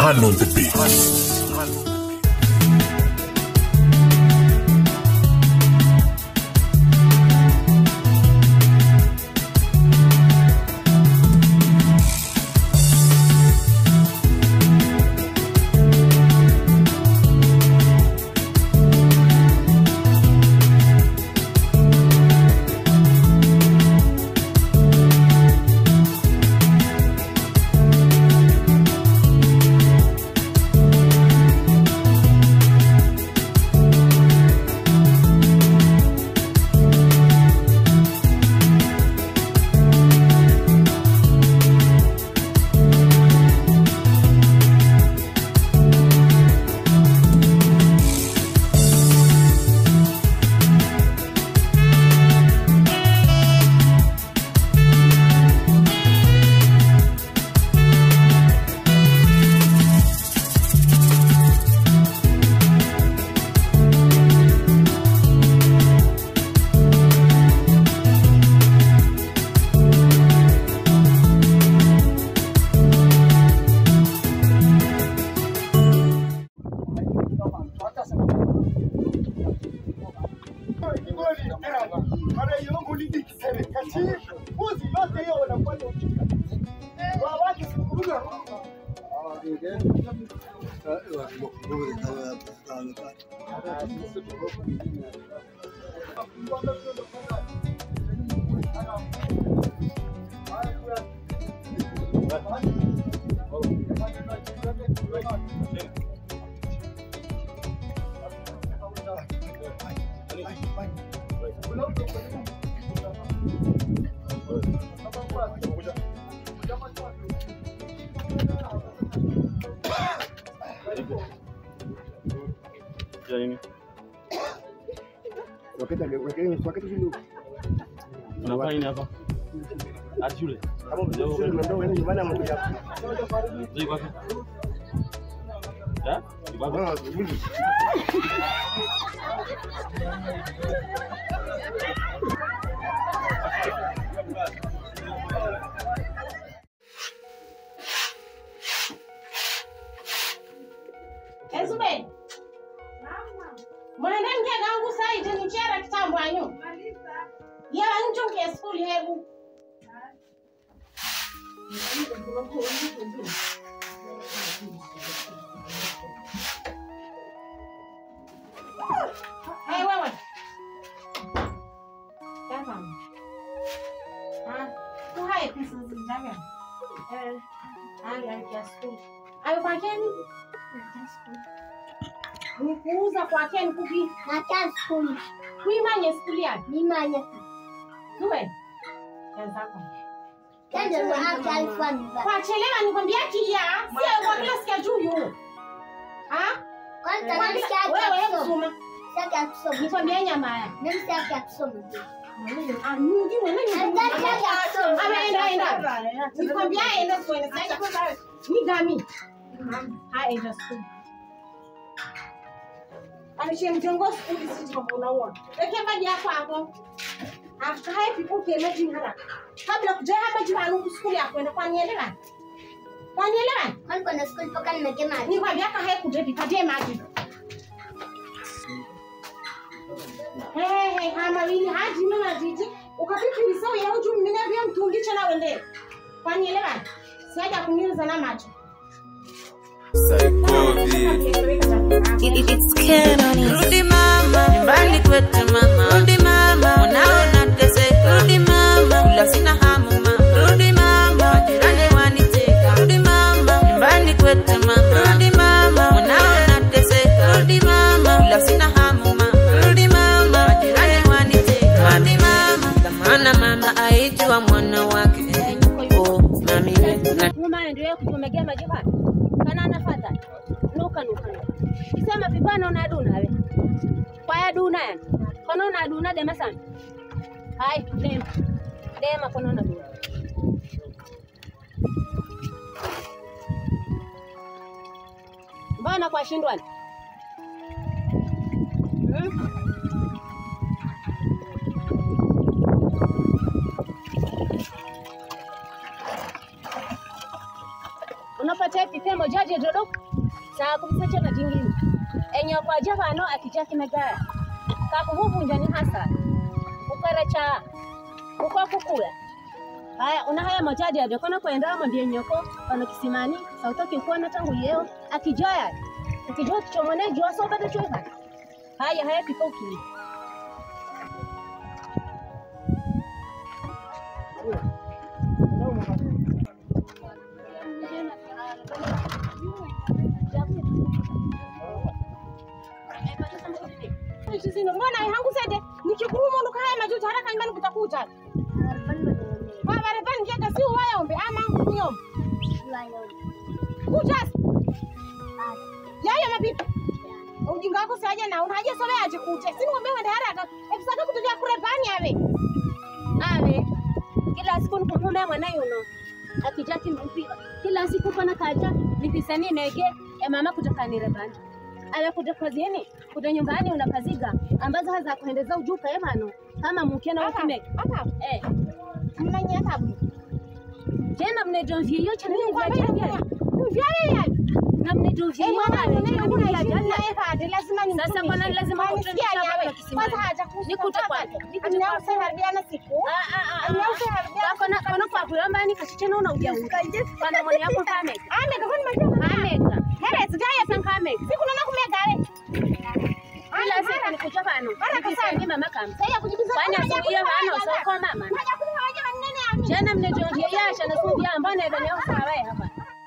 Man on the beat. Unafanya nini hapa? Hadi shule. Zai wapi? Eh? Wapi? Ezube. Mwende mke gangu sai teni chera kitambo anyu. Ya njo ke school hebu. Hey wewe. Kama. Ah, tu hai pesa zinjaga. Eh, ai ai kia school. Ayo kwa keni? Ni kuuza kwa keni kuki. Nakaa skuli Kuimanye skuli yake. nimanye Tuwe. Kenzako. kende mwaka alikuwa niva Kwa chelewa nikwambia kia. Sio kwa kila sikia juu yu. Ha? kwanza Kwa namsikia kila- haki Wewe ya wewe kusoma kusoma. sitaki ya kusoma Nikwambia nyama ya. namsikia haki ya kusoma Ah, nyingi wewe ni. Hataki haki ya kusoma Ameenda enda. Nikwambia enda kwa sasa. Ni gami. Ha enda school. Alishe mjongo skuli sisi kwa unaona. Weke maji yako hapo. Akae pipo kile jini haraka. Kabla kuja hapa jibanu skuli yako enda kwa nielewa. Kwa nielewa? kwani kwenda skuli mpaka nimegema Ni kwa vyaka hai kuja vipatie maji. Hey, hey, hama wili haji mama jiji. Ukapipi lisao ya uju mmina vya mtungi chana wende. Kwa nielewa? Siaja kuniliza na macho. It's Canon. Rudi mama, nyumbani kwetu mama. Rudi mama, unaona teseka. Rudi mama, kula sina hamu mama. Rudi mama, majirani waniteka. Rudi mama, nyumbani kwetu mama. Rudi mama, unaona teseka. Rudi mama, kula sina hamu mama. Rudi mama, majirani waniteka. Rudi mama, dhamana mama aijua mwana wake. Oh, mami wetu na Mama endelee kutumegea majibani. Kana anafata. Nuka nuka. Isema vipana unaduna we. Kwa ya duna yani. Kono unaduna dema sana. Hai, dema. Dema kono unaduna. Mbona kwa shindwani? Hmm? Unapatia pitia mojaje dodo saa kumsacha na jingine enye kwa java no akija kimegaya kakuvuvunja ni hasa ukarecha uko kukula haya una haya mojaje ado kona kwenda mo ndiye nyoko ono kisimani sautoki kuona tangu yeo akijaya ukijua kichomone jua so bado chweka haya haya pika ukili Sisino mbona hangu sede nikikurumo ndukaya majuto haraka nyumbani kutakuja. Baba rebani ngeka si uwaya ombe ama nyom. Kuja. Yaya mapipa. Ujinga wako saja na unaje sole aje kuje. Sini ngombe wende haraka. Efisaka kutuja kurebani ave. ave kila siku nikumwambia mwanayo no akija kimpi kila siku pana kaja nipisani nege ya mama kutoka nirebani ave kuja kazini kuja nyumbani unakaziga ambazo haza kuendeza ujuka emano kama mukena Hapa. ukime Hapa. eh Mnanya tabu. tena mnedovye hiyo chana ni vya Nikwambia jana Vyale ya. na mnedovye Eh, hiyo mwana na mwana kuna vya shida jana ya kade lazima ni Sasa kwa nani lazima kutrudisha hapa kisimani? Kwanza haja kusikia. Nikute kwake, nikute Amna kwake. usaharibiana siku. Ah, ah, ah, Amna ah. usaharibiana. Kona kona kwa kulamba ni kasichana una ujauri. Bana mwana yako kame. Ame kakoni majama. Ameka. Hele sijaya San kame. siku nana kumegale. Kila siku nikuja bano. Bana kasani. Ni mama kame. Sasa kujibiza. Fanya asubuhi ya bano soko mama. Haja kunywa haja manene ami. Jana mnedovye yasha na sumbia ambana ndo leo sawa hapa.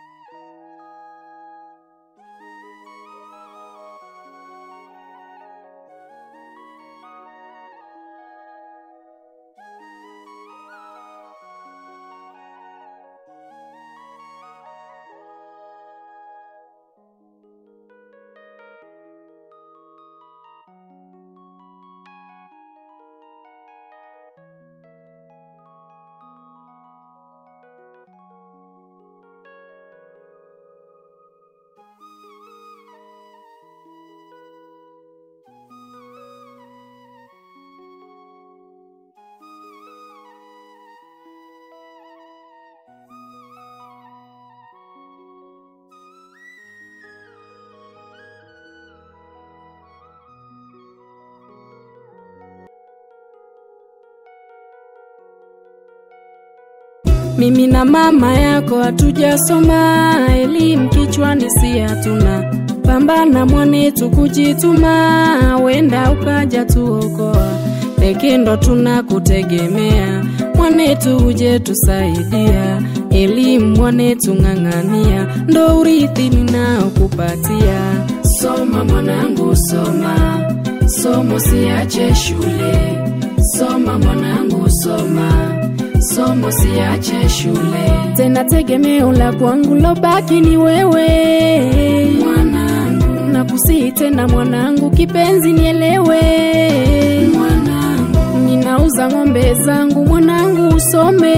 Mimi na mama yako hatujasoma, elimu kichwani si hatuna. Pambana mwanetu kujituma, wenda ukaja tuokoa. Peke ndo tunakutegemea, mwanetu uje tusaidia. Elimu mwanetu ng'ang'ania, ndo urithi ninaokupatia. Soma mwanangu, soma, somo siache shule. Soma mwanangu, soma somo siache shule tena tegemeo la kwangu lobaki ni wewe mwanangu nakusihi tena mwanangu kipenzi nielewe mwanangu ninauza ng'ombe zangu mwanangu usome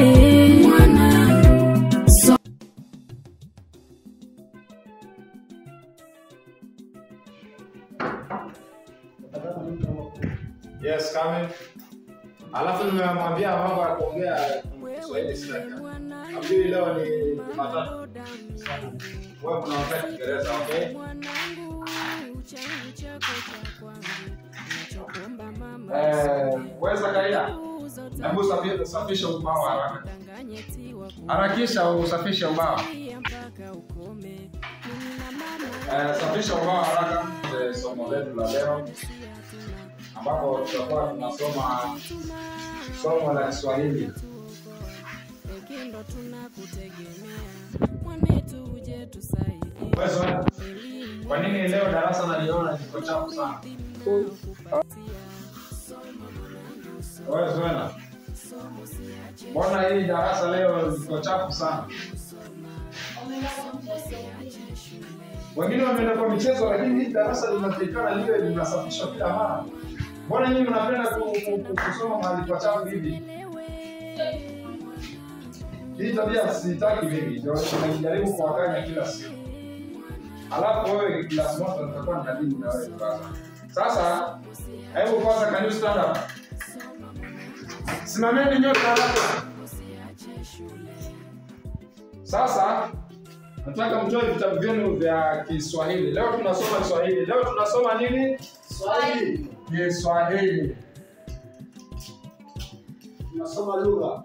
mwanangu so Yes, come in. Alafu nimemwambia mambo ya kuongea Kiswahili sina kitu. Nafikiri leo ni Jumatatu. Wewe unaongea Kiingereza, okay? Eh, wewe Zakaria, hebu safi- safisha ubao haraka. Harakisha usafishe ubao. Eh, safisha ubao haraka. Eh, Somo letu la leo ambapo tutakuwa tunasoma somo la Kiswahili. Wewe Zoena, Kwa nini leo darasa naliona liko chafu sana? Wewe Zoena, mbona hii darasa leo liko chafu sana? Wengine wameenda kwa michezo, lakini hii darasa linatakikana liwe linasafishwa kila mara. Mbona nyinyi mnapenda ku- ku- ku- kusoma mahali pachafu hivi? Hii tabia sitaki mimi, ndio nimejaribu kuwakanya kila siku. Alafu wewe class moja nitakuwa ninadili na wewe kwanza. Sasa hebu kwanza can you stand up? Simameni nyote haraka. Sasa nataka mtoe vitabu vyenu vya Kiswahili. Leo tunasoma Kiswahili. Leo tunasoma nini? Swahili. Kiswahili. Tunasoma lugha.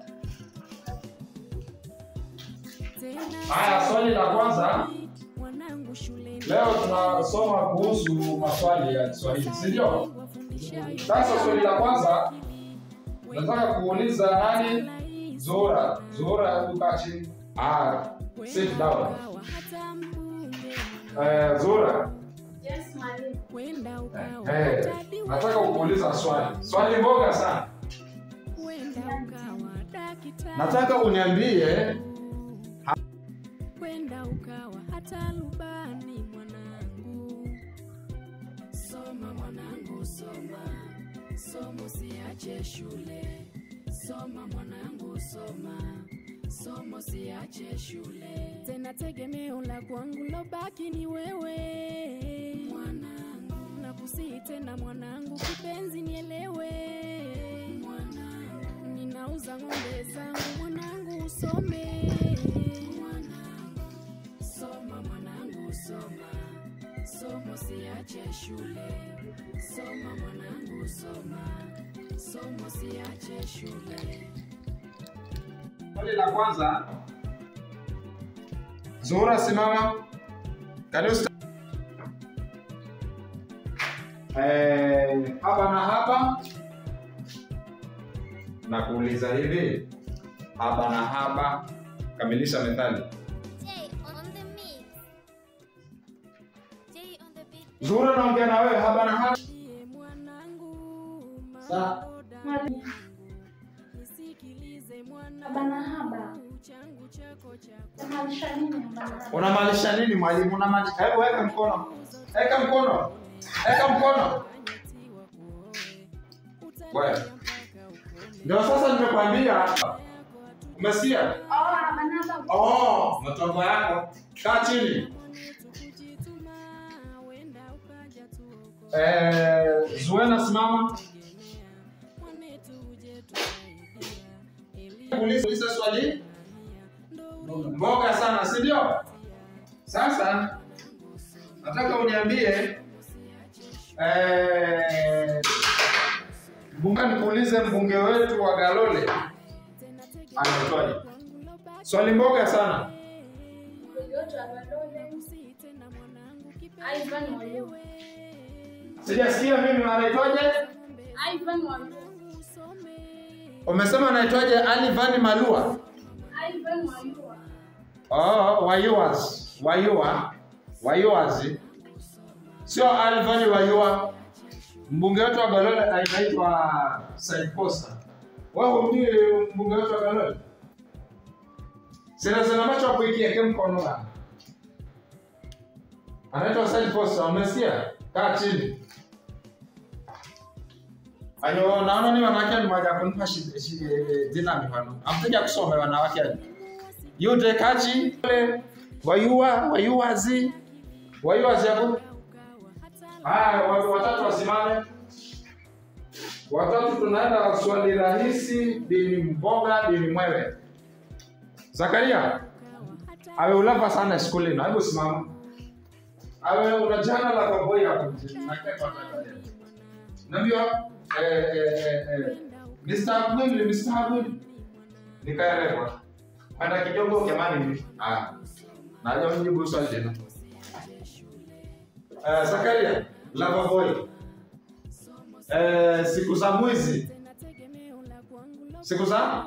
Haya, swali la kwanza leo tunasoma kuhusu maswali ya Kiswahili, si ndio? Sasa swali la kwanza nataka kuuliza nani? Zuhura. Zuhura, hebu kaa chini. Ah, sit down. Eh, Zuhura, Yes, mwalimu. eh, nataka kukuuliza swali. Swali mboga sana. Nataka uniambie kwenda ukawa hata lubani mwanangu soma mwanangu soma somo siache shule soma mwanangu soma somo siache shule tena tegemeo la kwangu lobaki ni wewe mwanangu nakusihi tena mwanangu kipenzi nielewe mwanangu ninauza ng'ombe zangu mwanangu usome mwanangu soma mwanangu soma somo siache shule soma mwanangu soma somo siache shule swali la kwanza. Zuhura, simama. Can you stand? Eh, hapa na hapa na kuuliza hivi, hapa na hapa, kamilisha methali. Jay on the mix. Jay on the beat. Zuhura, naongea na wewe, hapa na hapa. Ndiye mwanangu Sa Mwalimu. nisikilize Haba na haba. mwanangu changu chako chako Unamaanisha nini haba na haba? Unamaanisha nini mwalimu? Unamaanisha hebu weka mkono. Weka mkono. Weka mkono. Wewe. Ndio sasa nimekwambia. Umesikia? Oh, haba na haba. Oh, matongo yako. Kaa chini. wenda ukaja tuoko Eh, Zuena simama. mwanetu uje tusaidia Uliza uliza swali. Mboga sana, si ndio? Sasa nataka uniambie eh mbunge nikuulize mbunge wetu wa Galole anaitwaje? Swali mboga sana. Ivan Waluo. Sijasikia mimi anaitwaje? Ivan Waluo. Umesema anaitwaje? Alivani Malua. Ivan Waluo. Oh, Wayuas. Wayua. Wayuazi. Sio Alvani Wayua. Mbunge wetu wa Galole anaitwa Said Posta. Wewe humjui mbunge wetu wa Galole? Sina sina macho kuikia kwa mkono wangu. Anaitwa Said Posta, umesikia? Kaa chini. Ayo, naona ni wanawake ni moja kunipa shi- shi- eh, jina mifano. Amteja kusoma wanawake aje. Yute kachi wayua wayuazi wayuazi hapo. Haya, wa- watatu wasimame. Watatu tunaenda swali rahisi, dini mboga, dini mwewe. Zakaria, awe ulava sana shuleni, hebu simama. Awe una jana la baboi hapo nje. Nakia kwa Zakaria. Nambia eh eh eh eh Mr. Abdul, Mr. Abdul. Nikaelewa. Kwenda kidogo kemani. Ah. Naja mjibu swali tena. Eh, Zakaria, lava boy. Eh, siku za mwizi. Siku za?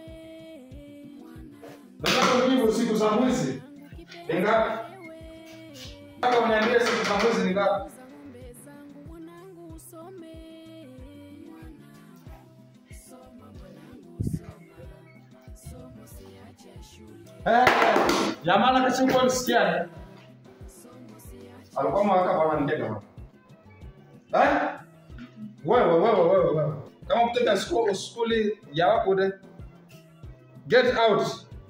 Nataka kujibu siku za mwizi. Ni ngapi? Nataka uniambie siku za mwizi ni ngapi? mwanangu usome somo siache shule Eh, jamani kachukua nisikiane. Alikuwa mwaka bwana ndega bwana. Eh? Wewe wewe wewe wewe. Kama mtaka skuli skuli ya wako de. Get out.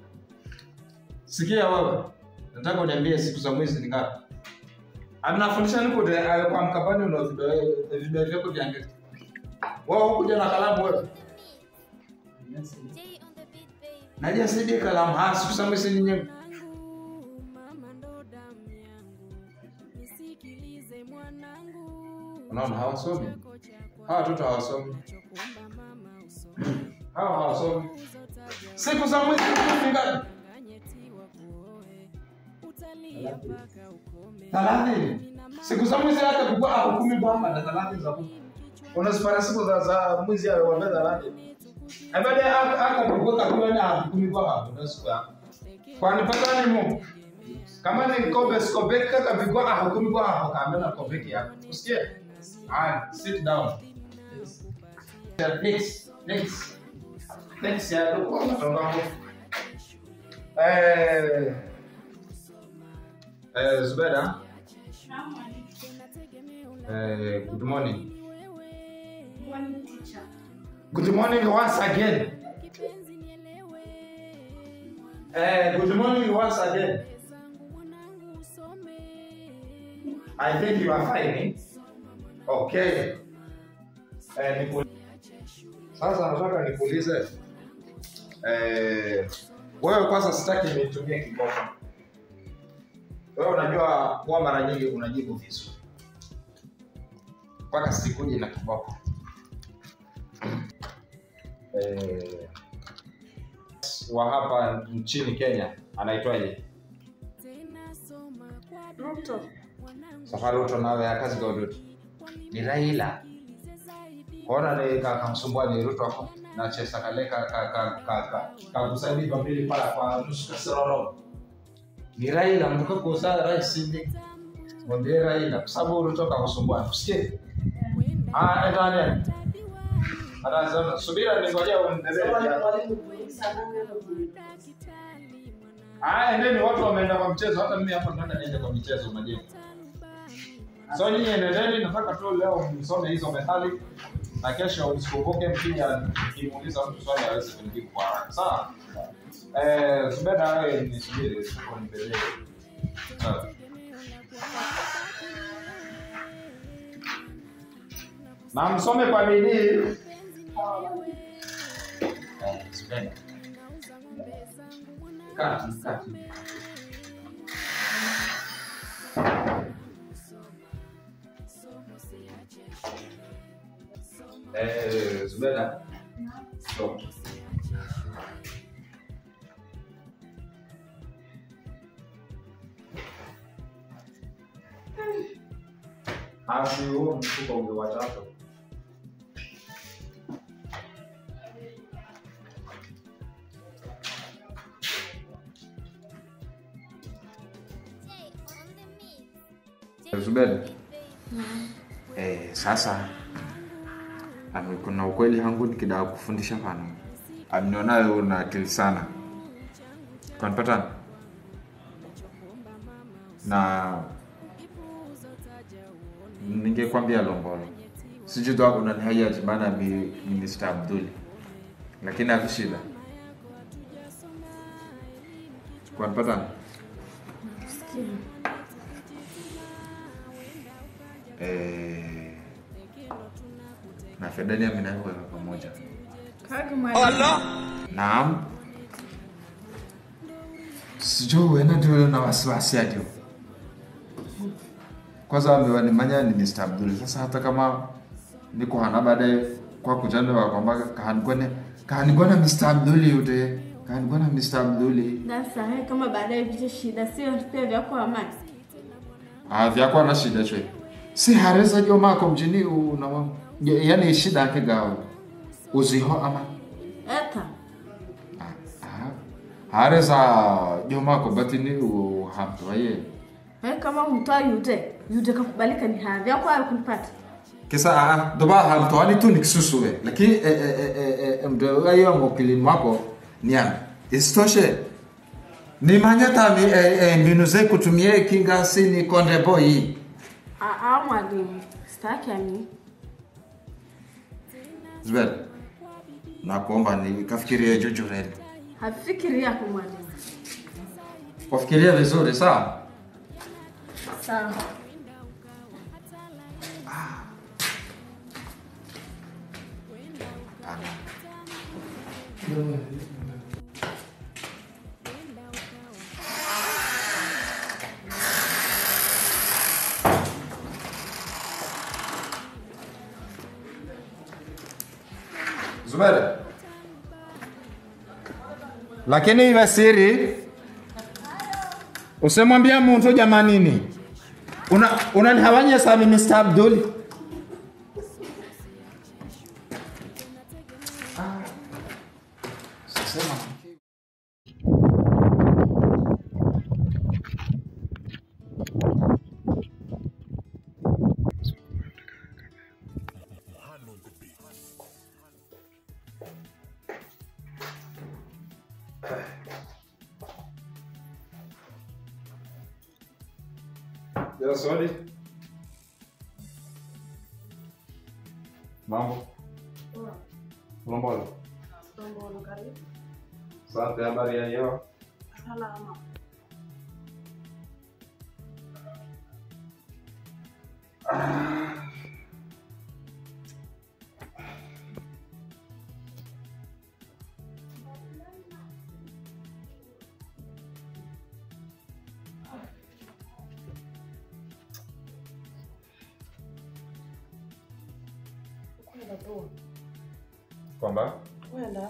Sikia wewe. Nataka uniambie siku za mwezi ni ngapi? Anafundisha niko de ayo kwa mkabani una video video vyako vya ngeti. Wewe hukuja na kalamu wewe. Jay on the beat, babe. Naja saidie kalamu. Ah, siku za mwezi ni nyingi. unaona hawasomi hawa watoto hawasomi hawa hawasomi siku za mwezi kumi ngapi thelathini siku za mwezi hata kukua hukumi kwamba na thelathini za mwezi unazipata siku za za mwezi ya wa thelathini baadaye hata kukua kakua na hukumi kwa hapo ndio siku yako kwani patani mu kama ni kobe skobeki kaka vikwa hukumi kwa hapo kaambia na kobeki yako usikie ah sit down next next next ya ndio kwa mtongo eh eh Zubeda eh good morning good morning once again eh good morning once again I think you are fine eh? okay eh niku sasa nataka nikuulize eh wewe kwanza sitaki nitumie kiboko wewe unajua kuwa mara nyingi unajibu vizuri mpaka sikuje na kiboko eh, wa hapa nchini kenya anaitwaje Ruto. safari ruto nawe akazi gaudutu ni raila kona ni kakamsumbua ni ruto ako na chesa kale kakusaidia pambili pala kwa nusu kasiroro ni raila mtuka kusa rais ni mwambie raila kwa sababu ruto kakusumbua usikie ah etane hata sasa subira ningoja uendelee Ah, endeni watu wameenda kwa mchezo, hata mimi hapa nataka niende kwa michezo majengo. So nyinyi endeleeni, nataka tu leo msome hizo methali na kesho msikumbuke mkija kimuuliza mtu swali aweze kunijibu kwa haraka. Sawa? Eh, Zubeda wewe nisubiri siko nibelee. Sawa. Na msome kwa bidii. Eh, Zubeda. Kati, kati. Eh, Zubeda. Stop. Basi huo mfuko ungewachapa. Jay on the mix. Zubeda. Eh, sasa ame- kuna ukweli hangu nikidaka kufundisha pano aminionayo una akili sana kanipata na ningekwambia lombolo sijui tu unanihayaji maana mi mi Mr. Abduli lakini havishida kanipata eh, na Fedani amenaweka pamoja. Naam. Sijui wena ndio na wasiwasi adio. Kwanza amewanimanya ni Mr. Abdul. Sasa hata kama niko hana baadaye kwa kujana wa kwamba kahanigone kahanigona Mr. Abdul yote. Kahanigona Mr. Abdul. Sasa he, kama baadaye viche shida sio pia vyako amani. Ah, vyakwa na shida chwe. Si hareza jo mako mjini una yani shida yake gawa. Uziho ama Eta. hareza jo mako batini uhamtwaye. He, kama mtoa yute yute kakubalika ni haya vyako hayo kunipata. Kisa ah doba hamtwani tu nikisusuwe. Lakini eh eh eh eh, eh mdo ayo mokilini wako niana. Isitoshe ni manyata mi eh, eh, mbinu ze kutumie kinga sini konde boy. Ah, ah mwalimu. Sitaki ani. Zubeda. Nakuomba nikafikirie jujureni. Hafikiri yako mwalimu. Wafikiria vizuri sawa? Sawa. Zubeda. Lakini iwe siri. Usimwambia mtu jamanini. Una unanihawanya sami Mr. Abdul. Sema. Ya sorry. Mambo. Mambo. Asante, habari ya leo? Salama. Kwenda bro. Kwamba Kwenda.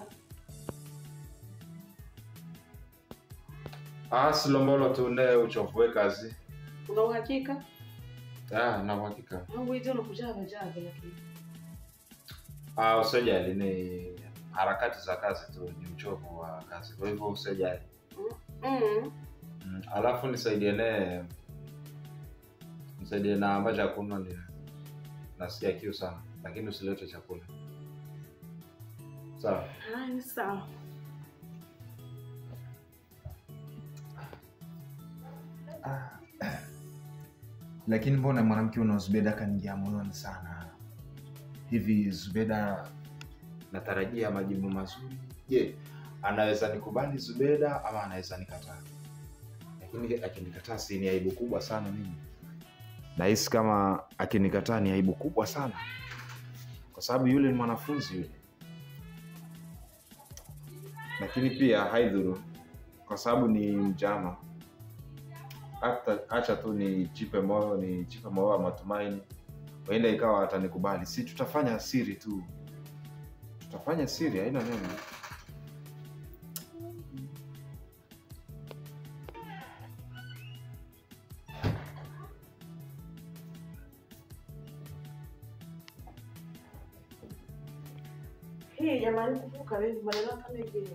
ah, silombolo tu ne uchofue kazi. Una uhakika? Ah, na uhakika. Au hizo unakuja bajaga lakini. Ah, usijali ni harakati za kazi tu, ni uchovu wa kazi. Kwa hivyo usijali. Mm. Mm, alafu nisaidie ne nisaidie na maji ya kunywa ni nasikia kiu sana, lakini usilete chakula. Sawa. Haya ni sawa. lakini mbona mwanamke una Zubeda kaniingia moyoni sana hivi? Zubeda natarajia majibu mazuri. Je, anaweza nikubali Zubeda ama anaweza nikataa? Lakini akinikataa si ni aibu kubwa sana mimi. Nahisi kama akinikataa ni aibu kubwa sana, kwa sababu yule ni mwanafunzi yule, lakini pia haidhuru, kwa sababu ni mjama. Hata acha tu nijipe moyo, nijipe moyo wa matumaini, huenda ikawa atanikubali. Si tutafanya siri tu, tutafanya siri, haina neno. Hii jamani kuvuka wewe maneno kama hivi.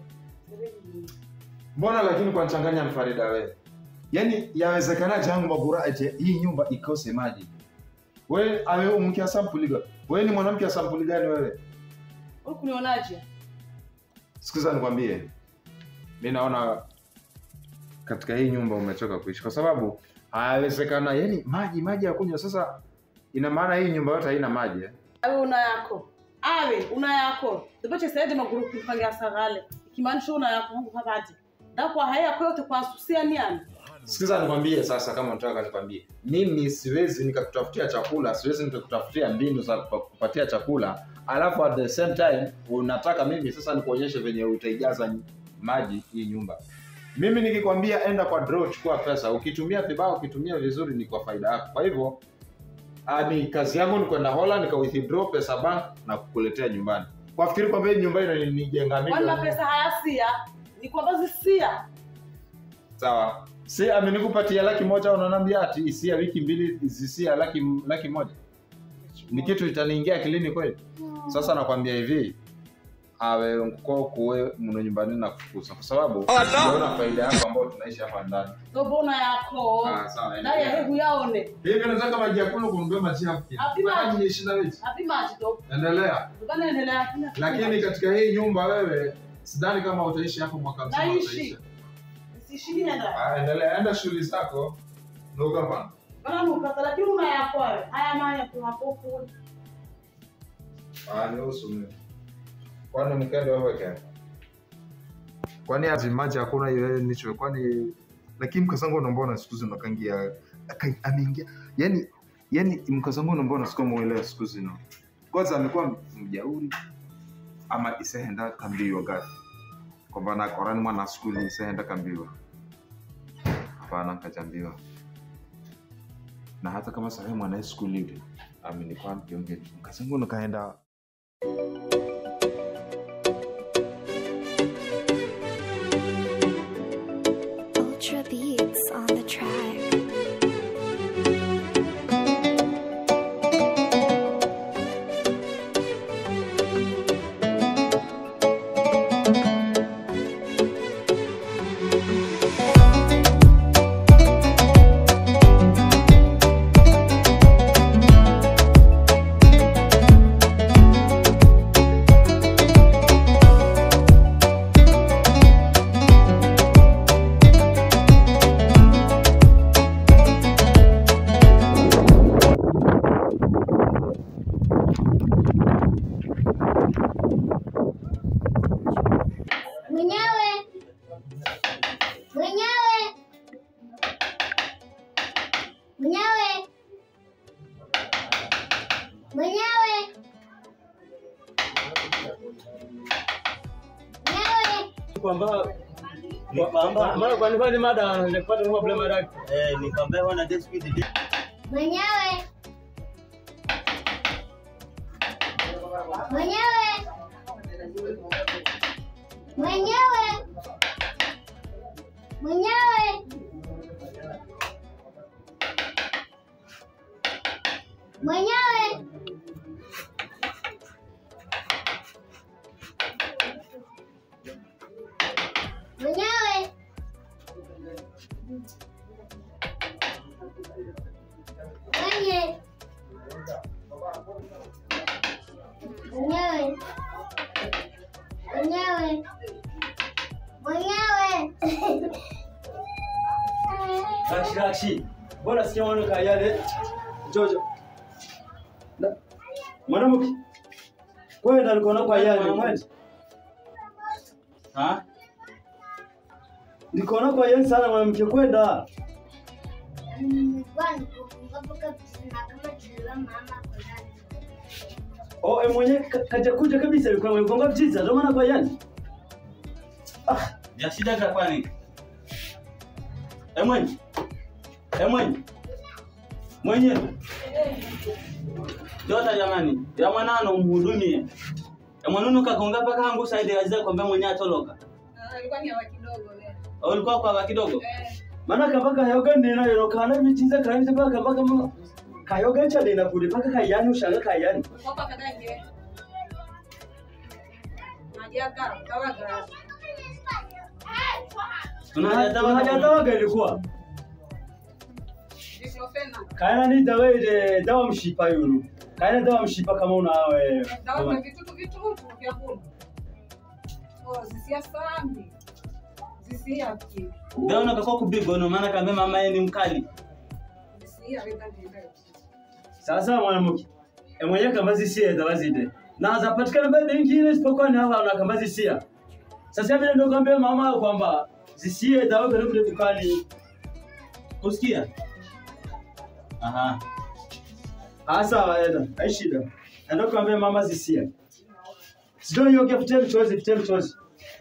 Mbona lakini kwa nchanganya Mfarida wewe? Yaani yawezekanaje yangu Mabura eti hii nyumba ikose maji? Wewe awe mke wa sampuli gani? Wewe ni mwanamke wa sampuli gani wewe? Wewe kunionaje? Sikiza nikwambie. Mimi naona katika hii nyumba umechoka kuishi kwa sababu hayawezekana yani maji maji ya kunywa sasa ina maana hii nyumba yote haina maji eh? Awe una yako. Awe una yako. Ndipoche saidi maguru kupangia sagale. Kimaanisha una yako Mungu habati. Dakwa haya kwa yote kwa susia niani. Sikiza nikwambie sasa, kama unataka nikwambie, mimi siwezi nikakutafutia chakula, siwezi nikakutafutia mbinu za kupa- kupatia chakula, alafu at the same time unataka mimi sasa nikuonyeshe venye utaijaza maji hii nyumba. Mimi nikikwambia enda kwa draw, chukua pesa, ukitumia vibaya, ukitumia vizuri, ni kwa faida yako. Kwa hivyo ah, ni kazi yangu ni kwenda Hola nika withdraw pesa bank na kukuletea nyumbani. Kwafikiri kwamba hii nyumba inanijenga mimi. Wana pesa haya sia. Ni kwamba zisia. Sawa. Si amenikupatia laki moja unaniambia ati isia wiki mbili zisia laki laki moja. Ni kitu itaniingia akilini kweli? Sasa nakwambia hivi, awe nkuko kuwe mno nyumbani na kufukuza kwa sababu unaona faida yako ambayo tunaishi hapa ndani. Ndobo una yako. Ah, sawa, Ndani ya hebu yaone. Hivi nataka maji ya kunywa kununua maji hapo. Hapi maji. ni ishirini na mbili. Hapi maji ndo. Endelea. Bana endelea hakuna. Lakini katika hii nyumba wewe sidhani kama utaishi hapo mwaka mzima Naishi. utaishi. Sishini nenda. Ah, endelea, enda shughuli zako. Ndio kama. Bana nukata lakini una yako wewe. Haya maya tu hapo kwa. Ah, nihusu mimi. Kwani mkende wewe kende? Kwani ati maji hakuna ile nicho kwani lakini mkazangu unaambona siku hizi unakangia aka- ameingia yani yani mkazangu unaambona siku muelewa siku hizi no kwanza amekuwa mjauri ama isehenda kambiwa gafi kwamba na korani mwana skuli isehenda kambiwa hapana nkajambiwa na hata kama sahi mwana skuli ile amenikwambia mkazangu nakaenda Mwenyewe. Mwenyewe. Mwenyewe. Mwenyewe. Mwenyewe. kwamba kwamba mara kwa nini mada nipata problem mada eh nikwambia wana dispute Mwenyewe. Mwenyewe. Mwenyewe. Mwenyewe. Mwenyewe. Mwenyewe. Mwenye. Mwenyewe. Mwenyewe. Mwenyewe. Rakshi rakshi. Bora sikia mwana kayale. Jojo. Na- Mwanamke. Kwenda alikuwa kwa yale mwende. Ha? Nikaona kwa yale sana mwanamke kwenda. Nilikuwa nikumbuka kusema kama tuliwa mama kwa ndani. Oh, e mwenye ka- kaja kuja kabisa alikuwa amegonga vjiza ndio maana kwa yale. Ah, ya shida za kwani? E mwenye. E mwenye. Mwenye. Jota jamani, ya mwanano umhudumie. Ya mwanunu kagonga paka hangu saidi aziza kwamba mwenye atoloka. alikuwa ni hawa kidogo leo. Au ulikuwa kwa kidogo? Maana kabaka hayoga nina yero kana bichiza kana baka kabaka mama. Kayoga cha nina kule paka kayani ushanga kayani. Kwa kwa kadange. Najiaka kawaga. Tunajatawaga ilikuwa. Diclofenac. Kaina ni dawa ile dawa mshipa yulu. Kaina dawa mshipa kama una we. Dawa mama. vitutu vitutu vya kula. Oh, zisia sambi. Zisia ki. Dawa unakakua kubigono maana kama mama yeye ni mkali. Zisia weka ndio. Sasa mwanamke. E mwenye kama zisia dawa zide. Na zapatikana baada nyingine isipokuwa ni hawa na kama zisia. Sasa vile ndio kwambia mama kwamba zisie dawa kile kule dukani. Kusikia? Aha. Ah sawa enda. Hai shida. Ndio kwambia mama zisia. Sio hiyo kifutie mchozi, kifutie mchozi.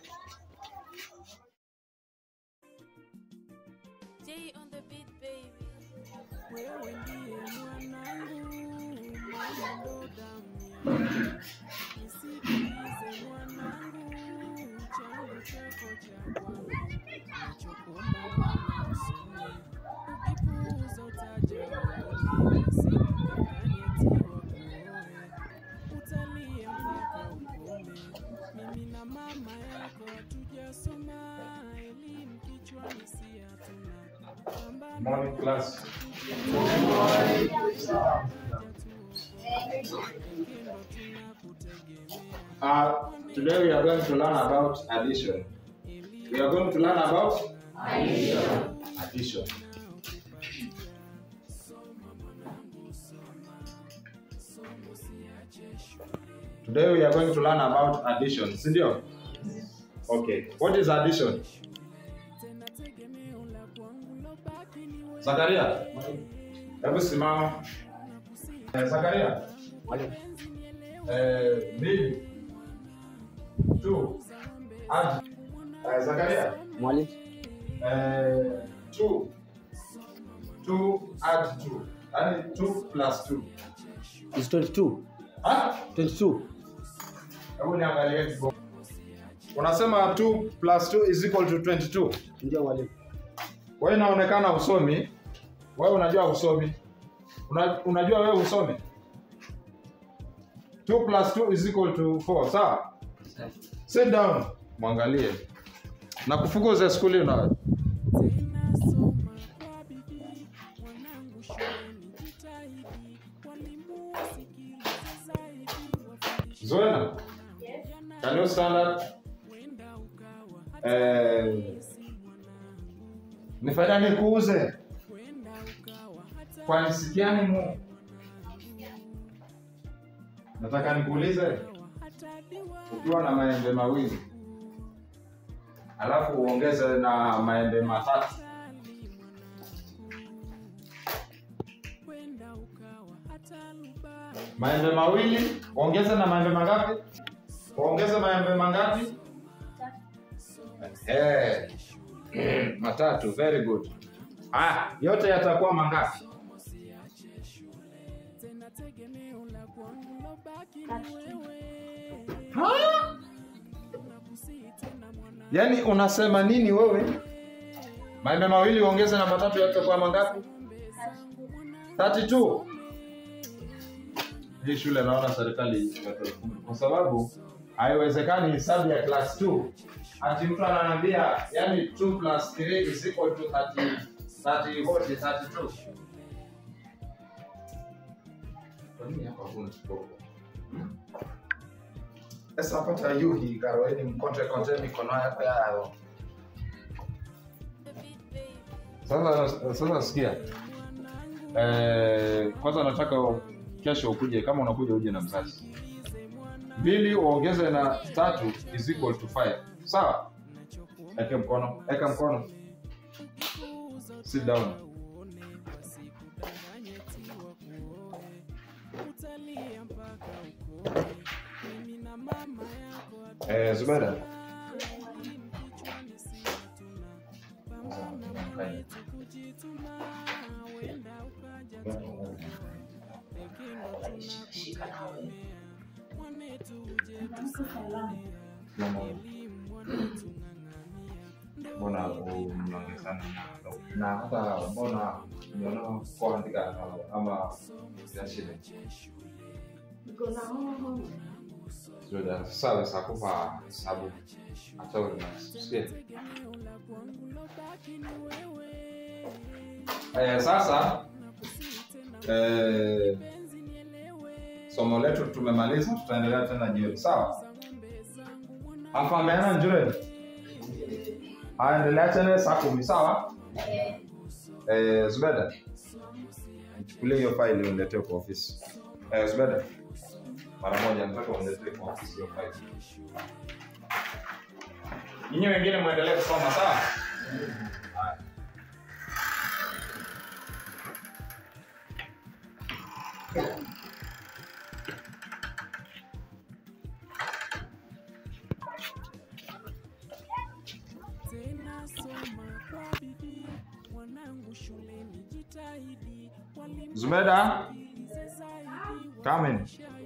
Morning class. Uh, today we are going to learn about addition. We are going to learn about addition. Addition. Today we are going to learn about addition. Sindio? Okay. What is addition? Zakaria. Hebu simama. Eh, Zakaria. Eh, mbili. Two. Add. Eh, Zakaria. Mwalimu. Eh, two. Two add two. Yaani two plus two. It's 22. Ah? 22. Hebu niangalie kidogo. Unasema 2 plus 2 is equal to 22. Ndio mwalimu. Wewe inaonekana usomi. Wewe unajua usomi. Una, unajua wewe usomi. 2 plus 2 is equal to 4. Sawa? Sit down. Mwangalie. Na kufukuza skuli una Zoena. Can you stand up? Eh, nifanya nikuuze kwa nisikiani mu nataka nikuulize ukiwa na maembe mawili alafu uongeze na maembe matatu maembe mawili uongeze na maembe mangapi uongeze maembe mangapi Eh, matatu very good ah, yote yatakuwa mangapi Ha? yaani unasema nini wewe maembe mawili uongeze na matatu yatakuwa mangapi 32 hii shule naona serikali ikatoa hukumu. kwa sababu haiwezekani hesabu ya class 2 ati mtu ananiambia yani 2 plus 3 is equal to 30 30 what is 32 kwa nini hapa hakuna kidogo sasa pata yuhi karoeni mkonte konte mikono yako yao sasa sasa sikia eh, kwanza nataka kesho ukuje kama unakuja uje na mzazi mbili uongeze na tatu is equal to five sawa eke mkono eka mkono sit down eh, zubeda mbona mnaongezana na hata mbona umeona kuandika ama ya shida Zuda, sasa sakupa sababu hata unasikia eh, sasa eh, somo letu tumemaliza, tutaendelea tena jioni, sawa? Afameana njure aendelea tena saa kumi, sawa? Eh, Zubeda, nichukulie hiyo faili uniletee kwa ofisi. Eh, Zubeda, mara moja nataka uniletee kwa ofisi hiyo faili. Nyinyi wengine muendelee kusoma, sawa? Haya. Zubeda, come in.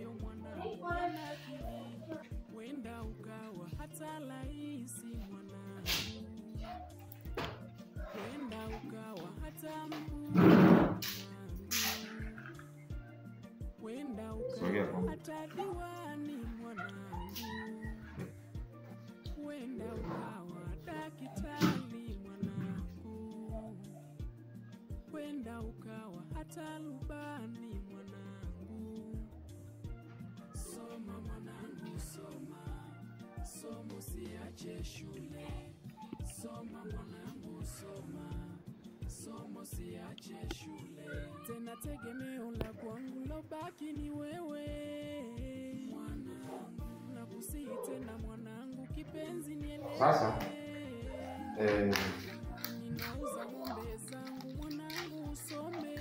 Sogea kwangu. Wenda ukawa hata lubani mwanangu, soma mwanangu, soma somo, siache shule. Soma mwanangu, soma somo, siache shule. Tena tegemeo la kwangu lobaki ni wewe mwanangu, nakusihi tena mwanangu, kipenzi nielewe. Sasa eh, Ninauza ng'ombe zangu mwanangu, usome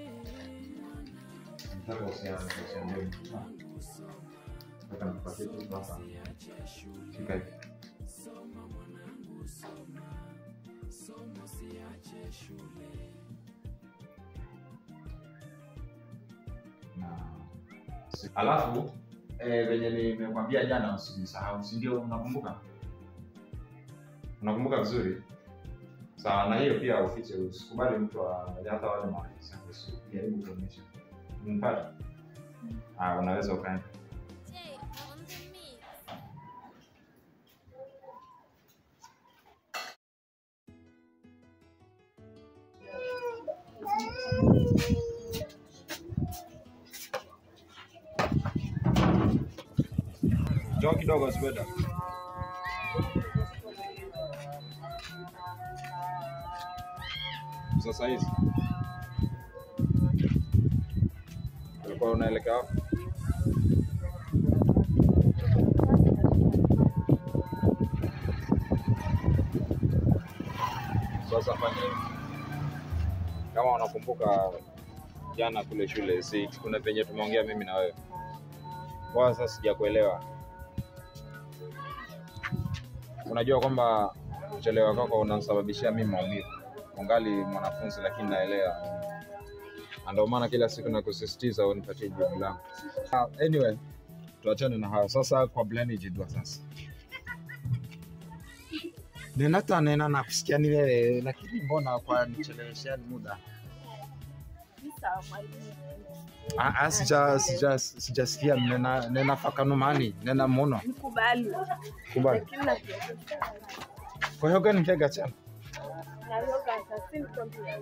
nataka usianze usiambie mtu. Nataka nikupatie kitu hapa. Shika hivi. soma mwanangu, soma somo, siache shule. Na si- alafu eh, venye nimekwambia jana usijisahau, si ndio? Unakumbuka? Unakumbuka vizuri? Sawa, na hiyo pia ufiche, usikubali mtu aangalie, hata wale maafisa usijaribu kuonyesha. Umpata? Ah, unaweza ukaenda. Njoo kidogo Zubeda. Sasa hizi ulikuwa unaelekea wapi? Sasa fanya hivi, kama unakumbuka jana kule shule, si kuna venye tumeongea mimi na wewe. Kwa sasa sijakuelewa. Unajua kwamba kuchelewa kwako unanisababishia mimi maumivu. Ungali mwanafunzi, lakini naelewa, na ndio maana kila siku nakusisitiza unipatie jibu langu. Ah, Anyway, tuachane na hayo sasa. Kwa Bleni jidwa sasa ninata nena na kusikia ni wewe, lakini mbona kwa nicheleweshani muda? Ah, ah, sija sija sijasikia nena nena fakanumani nena muno Nikubali. kubali. Lakini na Kwa hiyo gani kega chana na yoga sasa nikwambia.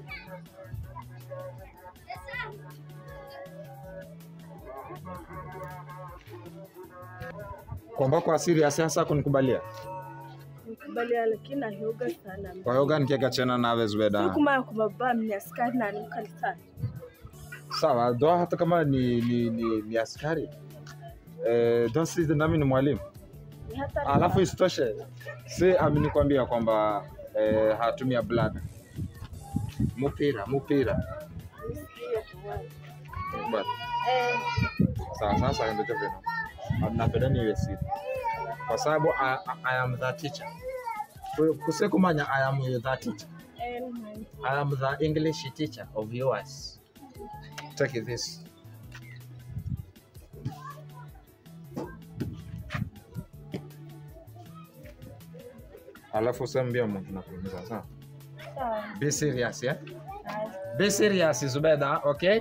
kwamba kwa serious sasa kunikubalia. Nikubalia lakini na yoga sana. Kwa hiyo gani kega chana nawe Zubeda? Siku mara kwa baba ni askari na ni kanisani. Sawa, doa hata kama ni ni, ni, ni askari eh, doa sisi nami ni mwalimu Ni hata alafu isitoshe si amenikwambia kwamba eh, hatumia blada mupira mupira nisikie tu wewe. Basi. Eh, sawa sasa ndio vino napenda niwe siri kwa sababu I, I, I am the teacher Ku- kusekumanya I am the teacher eh, ni- I am the English teacher of yours take this alafu usambia mtu nakuuliza sawa sawa. be serious yeah Haya. be serious Zubeda okay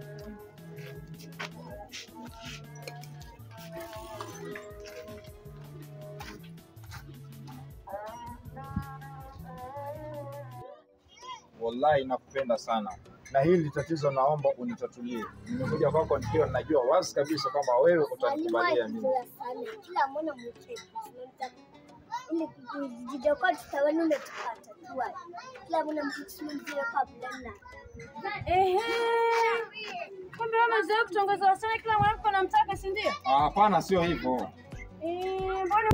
wallahi nakupenda sana na hili tatizo naomba unitatulie nimekuja kwako nikiwa najua wazi kabisa kwamba wewe utanikubalia mimi kila mwana mchezo ili kujidokoa tutawani na tukatatua kila mwana mchezo kabla na Ehe. Kumbe wewe umezoea kutongoza wasichana kila mwanamke anamtaka, si ndio? Ah, hapana sio hivyo Eh, mbona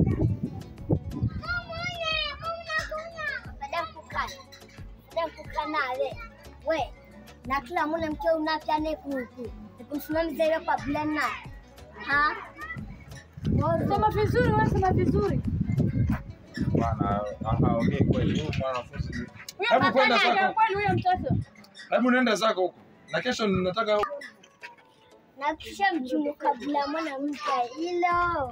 baada ya kukaa baada ya kukaa nawe we na kila mwanamke unapyane kuku nikumsimamiza ile kabla na ha sema vizuri, wewe sema vizuri. bana haongei kweli huyu mwanafunzi Huyo Hebu papa kwenda naye zako. kweli huyo mtoto. hebu nenda zako huko na kesho nataka na kisha mchungu kabla mwanamke hilo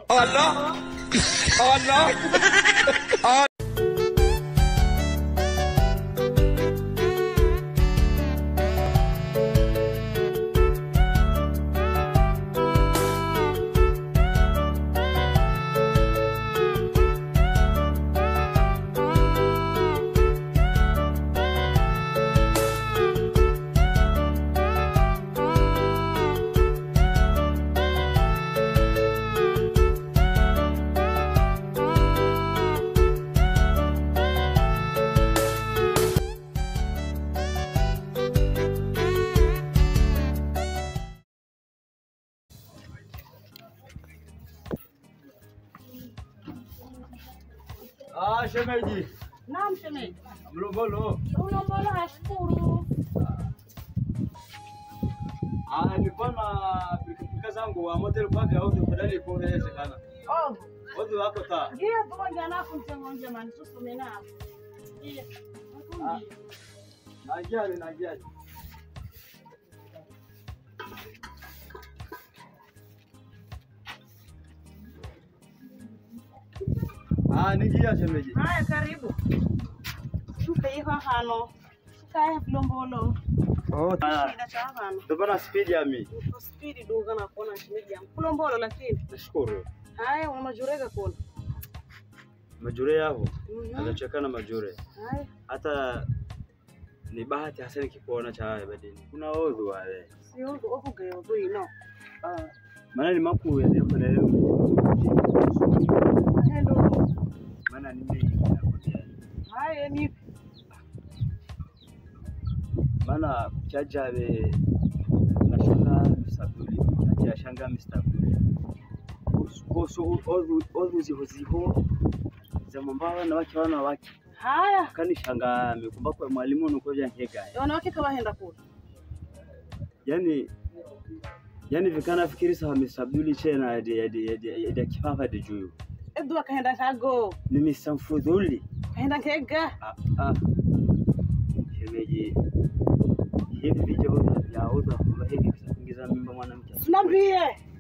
Ah, shemeji. Naam shemeji. Mlombolo. Ulombolo hashukuru. Ah, nilikuwa na pikipiki zangu wa model kwa vya auto badali kwa inawezekana. Oh, Wote wako ta. ngiye pamoja nako mtengonje mani tusome nako. Ngiye. Ah. Najali najali. Ah, nijia shemeji. Haya, karibu. Tupe hiyo hano. Kaya kulombolo. Oh, Shida cha hano. Ndio maana speed ya mimi. Uko spidi duga na kuona shemeji yangu. Kulombolo lakini. Nashukuru. Haya, una majurega kuona. Majure yao. Mhm. Anachekana majure. Haya. Hata ni bahati hasa nikikuona cha haya badini. Kuna odhu wale. Sio ndo okuge odo ino. Ah, Maana ni makuu ya leo leo. hendo. Maana ni mengi nakwambia. Haya, ni maana kuchaja be nashanga misabuli nacha shanga misabuli koso odhu odhu ziho ziho za mambaba na wake wana wake haya kanishangaa amekumba kwa mwalimu nukovya nkega wanawake kawahenda kule yani yani vikana fikiri sawa Mr. Abduli chena ya ya ya ya kifafa de juyu edu akahenda kago ni Mr. Mfudhuli kahenda nkega ah ah shemeji hivi vijao vyaoza kwamba hivi kuingiza mimba mwanamke sinambie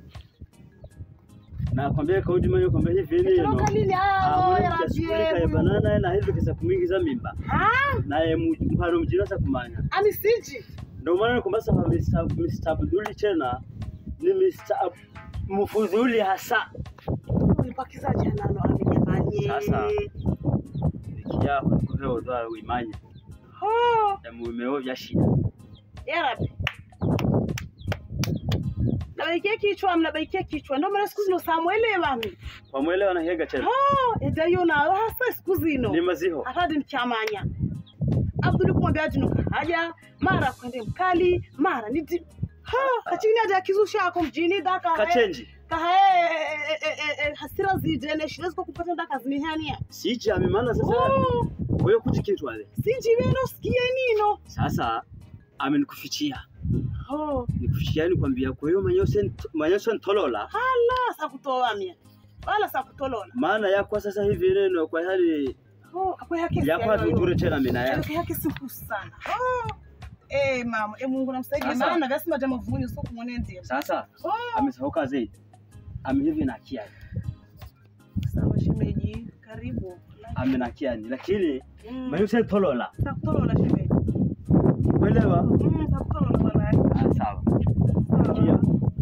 na kwambia kaudi manyo kwamba hivi ni Kutoka lini hao ya ya rabie banana na hivi kisa kumingiza mimba naye mpano mjina sa kumanya amisiji ndio maana kwamba sasa Mr. Mr. Abduli chena ni Mr. Ab- Mfudhuli hasa ulipakiza janano amijamanye sasa nikiyaho nikupewa udhara uimanye ho ya muimeo vya shida ya rabi nabaikia kichwa mnabaikia kichwa ndio maana siku zino samwelewa mi wamwelewa na hega chena ho ejayo nawe hasa siku zino ni maziho atadi mchamanya abduli kumwambia jinuka haja mara kwende mkali mara niti ha kachini aja kizusha ako mjini daka kachenji kahae hasira zijene shida ziko kupata ndaka zinihania siji amemana sasa wewe kujikitwale sinjiveno sikie nino sasa amenikufichia ho nikufichia ni kwambia kwa hiyo manyose manyose ntolola hala sakutoa mie wala sakutolola maana yakwa sasa hivi neno kwa hali ho akwe haki yakwa tuture tena mina ya Yake yake siku sana ho eh mama eh Mungu namsaidie Sasa. maana vyasema jamaa vunyo sio kumwenendia sasa oh amesauka zaidi amehivi na kiani sawa shemeji karibu amena kiani lakini Mm. manyose ntolola sakutolola shemeji kuelewa mm sakutolola bwana ah sawa kia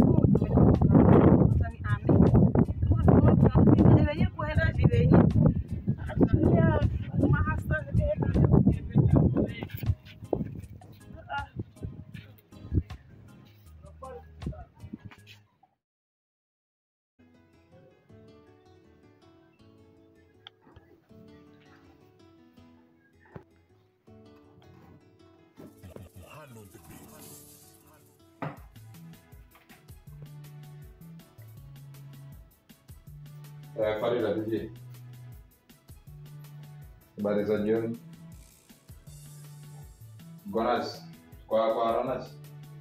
Eh, Farida vipi? Habari za jioni. Gonas kwa kwa Ronas.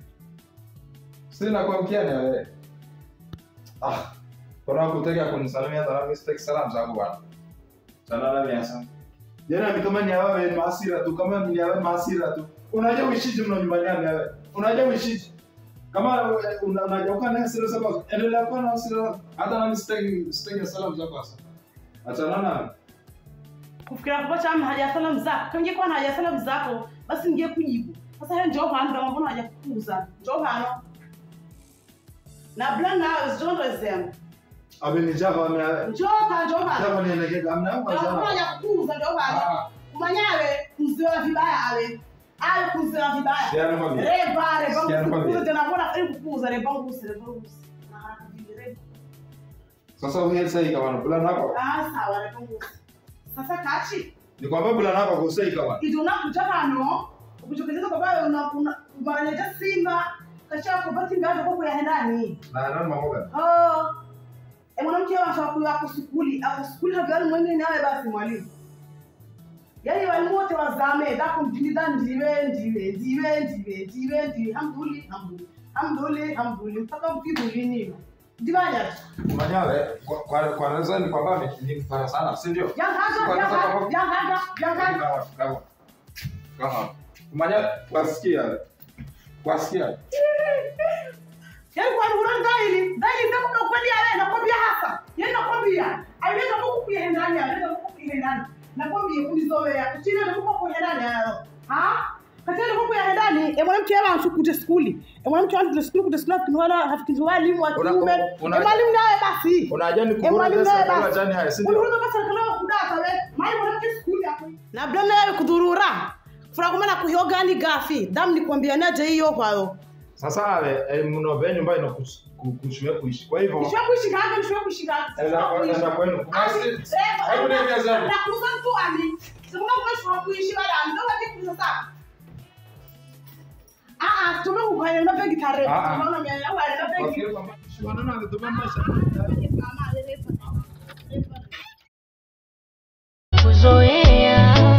Sina kwa mkiani wewe. Ah. Kuna kutaka kunisalimia hata mimi sitaki salamu zangu bwana. Sana na miasa. Jana ni kama ni awe maasira tu, kama ni awe maasira tu. Unajua uishije mna nyumbani gani wewe? Unajua uishije? Kama eh, una- unajua kana hasira sababu endelea kuwa na hasira. Hata nami sitaki sitaki salamu zako sasa. Achana na kufikira kupa chama haja salamu zako kama ingekuwa na haja salamu zako basi ninge kujibu sasa hiyo njoo hano kama mbona haja kukuza njoo hano na bla na zondo zem Amenijaa ame njoo ka njoo hano Kama ni anagega amna Njoo kwa mbona haja kukuza njoo hano kumanyawe kuziwa vibaya ale ale kuziwa vibaya Sikia nikwambie. reba reba Sikia nikwambie. kukuza tena mbona ili kukuza reba ngusi reba ngusi na haraka vile reba sasa uhe sahi kama bula nako. ah sawa reba ngusi sasa kachi Ni kwamba bula nako kusei kama. ijo unakuja hano ukuchokezeza kwamba una- una- umaranyeta simba kachako bati mbaje kwa kuyahendani Na nani mamoga? oh e mwanamke wanafaa kuwa kusukuli akusukuli havyani mwengine nawe basi mwalimu yaani walimu wote wazame dako mjini da ndiwe ndiwe ndiwe ndiwe ndiwe ndiwe hamduli hamduli hamduli hamduli mpaka mpiguli nino ndibanya Manyawe kwa kwa kwa naweza ni kwamba nimefanya sana, si ndio? yangaga yangaga yangaga yangaga Kawa. Kawa. Kumanya wasikia. Wasikia. yaani kwa nuru ndaili ndaili ndio kwa kweli ale nakwambia hasa yaani nakwambia aliweza kuku kuhendani aliweza kuku kuhendani nakwambia kunizowea kuchini ndio kuku kuhendani hayo ha katendo kuku kuhendani e mwanamke yaba anshukute skuli e mwanamke wangu skuli kute skuli kinwala hafikizi walimu wa Una- kiume una- e mwalimu naye basi Unajua ni e kubura mwalimu pesa naye kwa basi jani haya, si ndio? Unaona basi kama kudata we mali mwanamke skuli hapo na bla naye kudhurura fura kumana kuhyogani gafi dam nikwambia naje hiyo kwayo Sasa ale eh, mno be nyumba ina kushuwe kuishi. Kwa hivyo Nishwe kuishi kanga, nishwe kuishi kanga. Enda- enda kwenu. Basi, hebu niambie zangu. Nakuza mtu ami. Sikuna kwa shwa kuishi wala ndo wapi kuza sasa. Ah ah, tume kuhanya na begi tare. Ah, ah. Tunaona mimi ya wale na begi. Wafikiri kwamba shwanana alitubambasha. kuzoea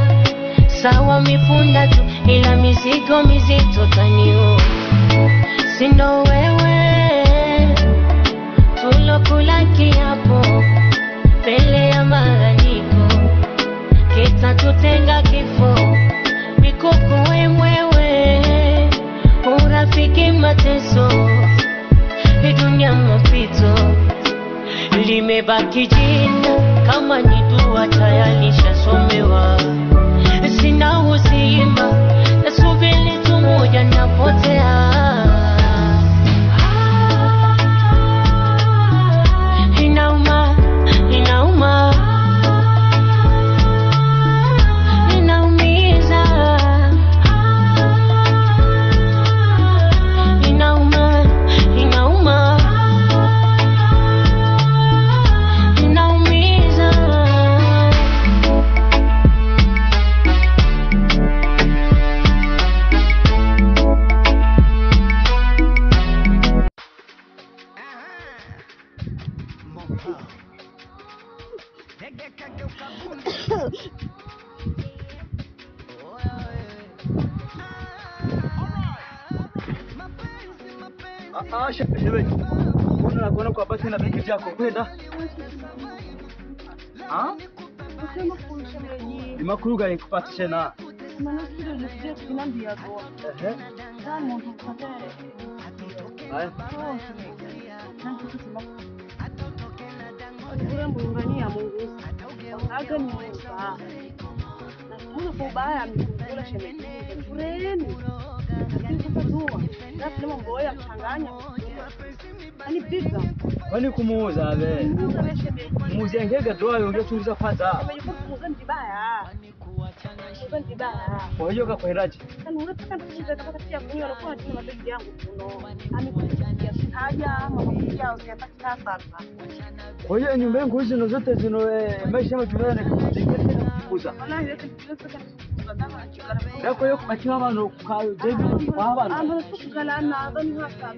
sawa mipunda tu ila mizigo mizito taniua sindo wewe tulokula kiapo mbele ya maranyiko kitatutenga kifo mikuku wemwewe urafiki mateso hii dunia mapito limebaki jina kama ni dua tayari shasomewa sina uzima nasubiri tu moja napotea inauma inauma inaumiza inauma inauma inaumiza Ah, ah, she- shemeji. Mbona nakuona kwa basi na begi yako kwenda? Ah? Usema kunshemeji. Imakuruga ikupata tena. Maana kile nilisikia kinambia go. Ehe. Sana ndo kadere. Haya. Oh, shemeji. Na kitu kama Ule muungania Mungu. Aga ni Mungu. Na kuna kwa ubaya mkula shemeji. Kureni. Lakini sasa dua. Na kile mambo ya mchanganya. Ani pizza. Kwani kumuuza we? Muuza we shemeji. Muuzie ngege doa yongea tuliza kwanza. Shemeji kwa kuuza ni vibaya. Kuuza ni vibaya. Kwa hiyo kakweraje? Kana unataka nikuuze kama tia kunyo unakuwa tuna mabegi yangu kuno. Amekuja haja ama kuja usipata sasa. Kwa hiyo nyumba yangu hizi ndo zote zino eh, maisha yangu tunayo ni kukuza. Wallahi yote kidogo sana. Na kwa hiyo kubakiwa bano kwa jebi kwa bano. Ama kukala na adhani hasa.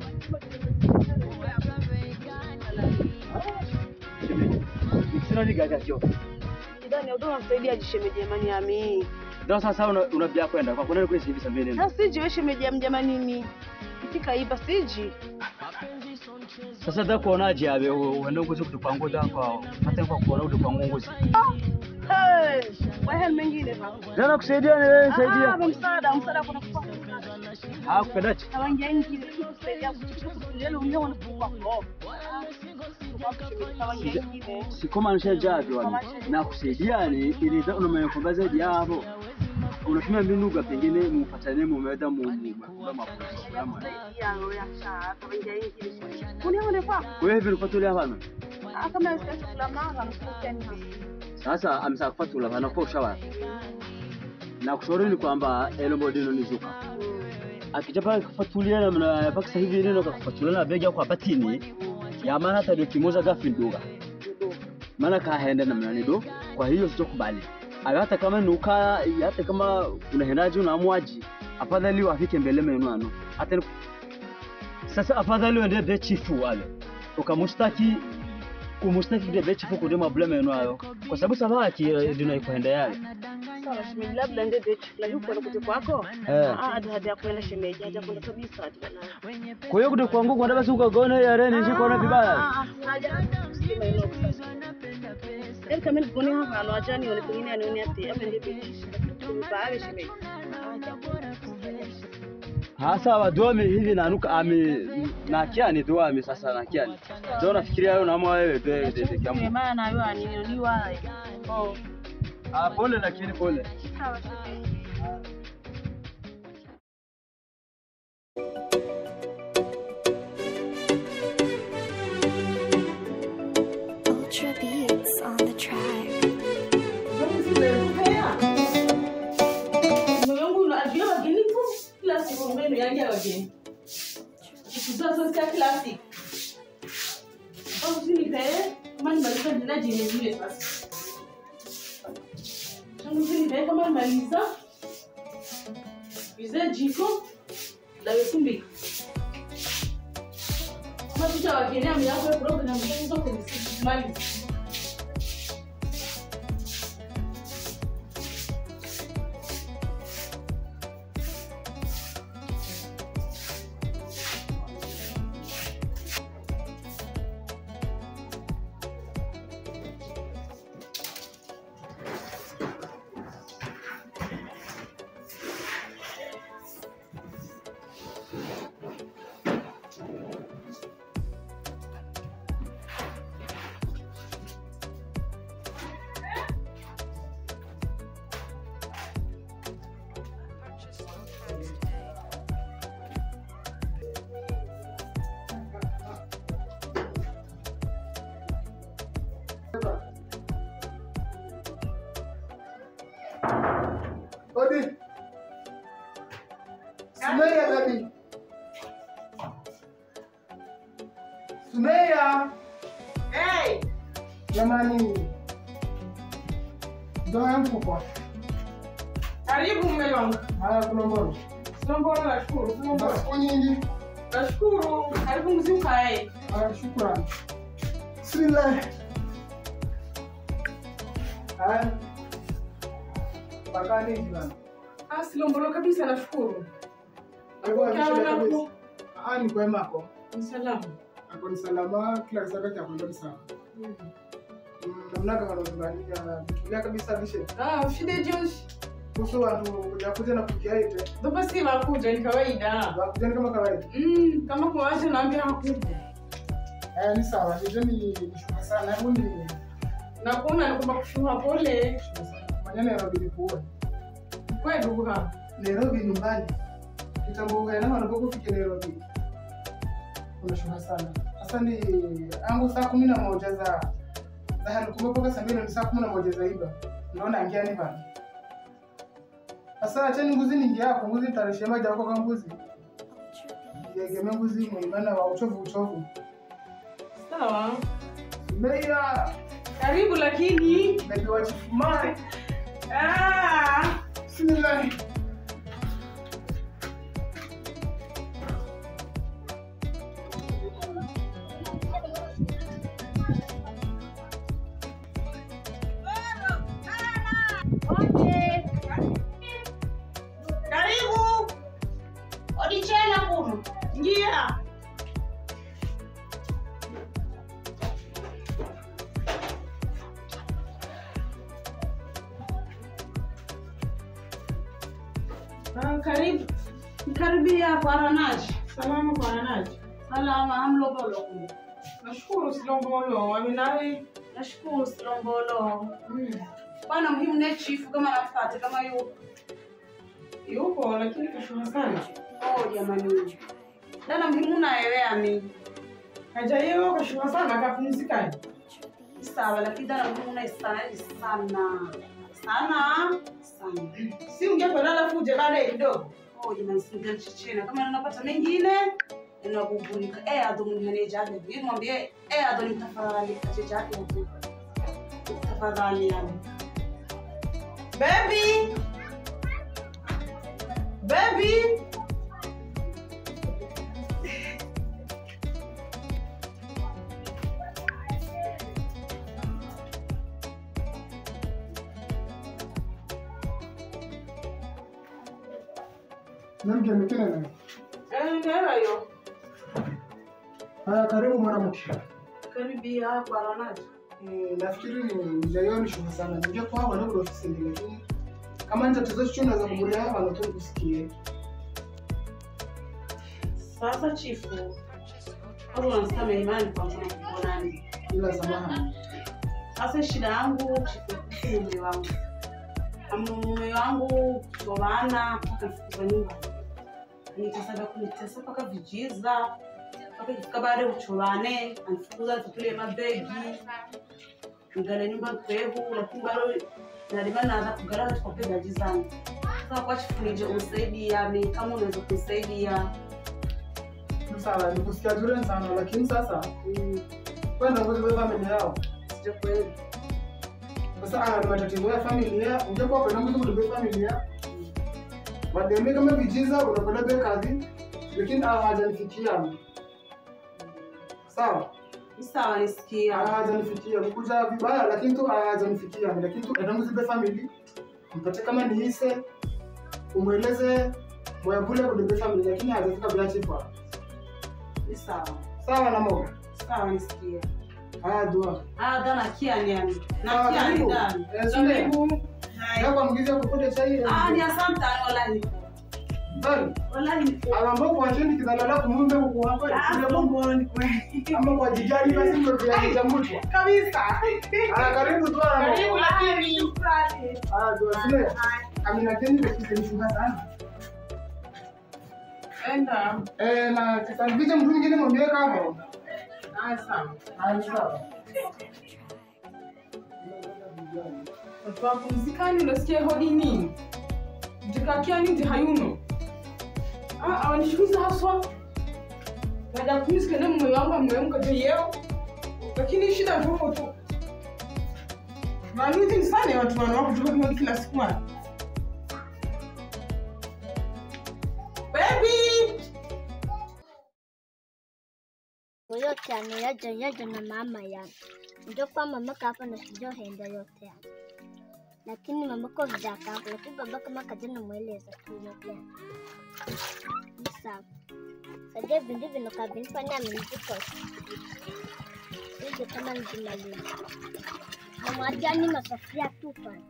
Sina ligaga kyo. Idani udona msaidia jishemeji jamani ami. Ndio sasa una unabia kwenda kwa kuna kwesi hivi sambeni. Na siji we shemeji jamani nini? Fika iba siji. Sasa da kuonaje abe uende nguzi kutupanguza kwa hata kwa kuona utupangu nguzi. Hey, wewe mengine baba. Jana kusaidia ni wewe saidia. Ah, msaada, msaada kuna kwa. Ah kupendaje? Na wangia ingi kusaidia kutulia unyo wanakuwa kwa. Si kama nishajaje wani. Na kusaidia ni ili ndio unamekomba zaidi hapo. Unatumia mbinu gani pengine mupatane mumeweza mu mu mafunzo. Wewe hivi unafuatilia hapana? Sasa amesa kufatula hapana kwa ushawa. Na kushauri ni kwamba elombo dino nizuka. Akija pale kufuatilia na mna mpaka sasa hivi neno kufuatilia na begi yako batini. Ya maana hata ndio kimoza gafi ndoga. Maana kaenda na mnani do. Kwa hiyo sitokubali. Ayo hata kama nuka hata kama unahendaje unaamwaji afadhali wafike mbele menu ano hata ni- sasa afadhali uende be chifu wale ukamustaki kumustaki de be chifu kudema blame menu ayo kwa sababu sabaki ndio ikuenda yale Sawa shemeji, labda ndio ndio chakula yuko anakuja kwako. Eh. Ah, hadi hadi ya kwenda shemeji, hadi ya kwenda kabisa hadi bana. kwa hiyo kude kwangu kwenda basi ukagona yare ni shikona vibaya Haja kusema hilo sasa. Yaani kama nikuone hapa ano acha nione pengine anione ati ama ndio bichi. Baada shemeji. hasa wadomi hivi nanuka ami nakiani doami sasa nakiani ndio nafikiria wewe unaamua wewe de de de Kwa kiamu maana na wewe anioniwa. Oh. ah pole lakini pole Sawa shemeji. Ultra beats on the track. Mume wangu unajua wageni tu kila siku mume ndo yangia wageni. Kikutoa sasa kila siku. Au usinipe kama nimaliza jina jine zile sasa. Tangu usinipe kama nimaliza. Bize jiko la wekumbi. Kama tuta wageni ami yako ya program zote ni siku maliza. Sumeya baby. Sumeya. Hey. Jamani. Ndoa yangu kubwa. Karibu mume wangu. Haya kuna mbona? Sina mbona nashukuru. Sina mbona. Siku nyingi. Nashukuru. Karibu mzee ukae. Haya shukrani. Bismillah. Haya. Pakani bwana. Ah, silombolo kabisa nashukuru. Alikuwa Ukawa ameshinda nako? kabisa. Ah, ni kwema hapo. Ni salama. Ako ni salama, kila kisaka cha kwenda ni sawa. Mm, namna kama unazungania tulia kabisa bishe. Ah, shida Josh. Kuhusu watu kuja kuja na kukia ite. Ndio si wakuja ni kawaida. Wakuja ni kama kawaida. Mm, kama kwa wacha naambia hakuja. Eh, ni sawa. Ndio ni nishuka sana. Hebu ni Na kuona naomba kushuha pole. maneno yanabidi kuona. Kwa ndugu hapa. Nairobi nyumbani. Kitambo kana wanapofika Nairobi. Unashuka sana. Sasa ni angu saa kumi na moja za za hali kumetoka saa mbili ni saa kumi na moja za iba. Naona angiani bana. Sasa acheni nguzi ningi yako, nguzi nitarishe maji yako kwa nguzi. Yegemea nguzi muimana wa uchovu uchovu. Sawa. Meya Karibu lakini nakiwa chifu mai. ah, Bismillah. karibu. Odichela kuno. Ngia. Ah, karibu. Karibia kwa Ranaji. Salama kwa Ranaji. Salama hamlobolo kuno. Nashukuru Silombolo. Waminawe. Nashukuru Silombolo. Mm. Bwana muhimu ne chifu kama nafate kama yupo. Yupo lakini kashuha sana. Oh jamani. Dada muhimu naelewa mi. Hajayewa kashuha sana akapumzika. Sawa lakini dada muhimu na sana sana. Sana sana. Si ungekuwa dada fuje baadaye kidogo. Oh jamani singa chichena kama unapata mengine inakubunika. Eh adhumuni haneja hivi mwambie eh adhumuni tafadhali kachecha yake hapo. Tafadhali yani. Baby! Baby! Nani kiamekena nani? Eh, ndio hiyo. Haya karibu mwanamke. Karibia kwa Ranaji. Eh, nafikiri ni mjayo ni shughuli sana. Ndio kwa hapo ndio ofisi ndio lakini kama ni tatizo chochote naweza kugulia hapa na tu kusikie. Sasa chifu. Hapo unasikia imani kwa mfano kuonani. Ila samahani. Sasa shida yangu chifu si mume wangu. Ama mume wangu kutoana mpaka nifukuza nyumba. Nitasaba kunitesa mpaka vijiza. Mpaka ikifika baada ya uchorane, anifukuza nitupile mabegi. Ngale nyumba mpevu, lakini bado nalima naanza kugara katika upegaji zangu. Sasa kwa chifu nije unisaidia, mi kama unaweza kunisaidia. Sawa, nikusikia vizuri sana lakini sasa kwenda ngoja wewe familia yao. Sija kweli. Sasa ana matatizo ya familia, ungekuwa kwenda ngoja kudebe familia. Wademe kama vijiza unakwenda be kazi lakini hawajanifikia. Sawa? Sawa, nisikia. Hawajanifikia. Kuja vibaya lakini tu hawajanifikia. Lakini tu enda ngoja be family. Mpate kama ni hise umweleze mwabule kudebe family lakini hajafika bila chifa. Ni sawa. Sawa na moga. Sawa, nisikia. Haya dua. Ah, dana kia ni yani. Sawa, Na kia ni karibu. dani. Eh, Sule. Hapa mgiza kupote chai. Ah, ni asante wallahi. Bali. Wallahi. Alamba kwa chini kidalala kumumbe huko hapa. Ah, Kule bongo ni kweli. Ama kwa jijali basi ndio vya jamutwa. Kabisa. Ah, karibu tu ana. Karibu lakini shukrani. Ah, dua Sule. Amina teni ndio kisemshuka sana. Enda. Eh, na kisangiza mtu mwingine mwambie kama. Ah, sawa. Ah, sawa. Watu wapumzikani unasikia hodi nini? Mtikakia nini hayuno? Ah, ah, nishukuza haswa. Baada ya kumsikia na moyo wangu ameamka tu yeo. Lakini shida ni huko tu. Maamuzi ni sana ya watu wanawake kutoka kimwili kila siku mara. Baby! yote anayaja yaja na mama yangu ndio kwa mamaka hapa na sijohenda yote hapa lakini mamako vidaka hapo lakini babaka makaja namweleza tu yote hapa Ni sawa sajia vindu vinoka vinifanya amenivikosa hivyo kama nijimaliza namwatiani masafuria tu pana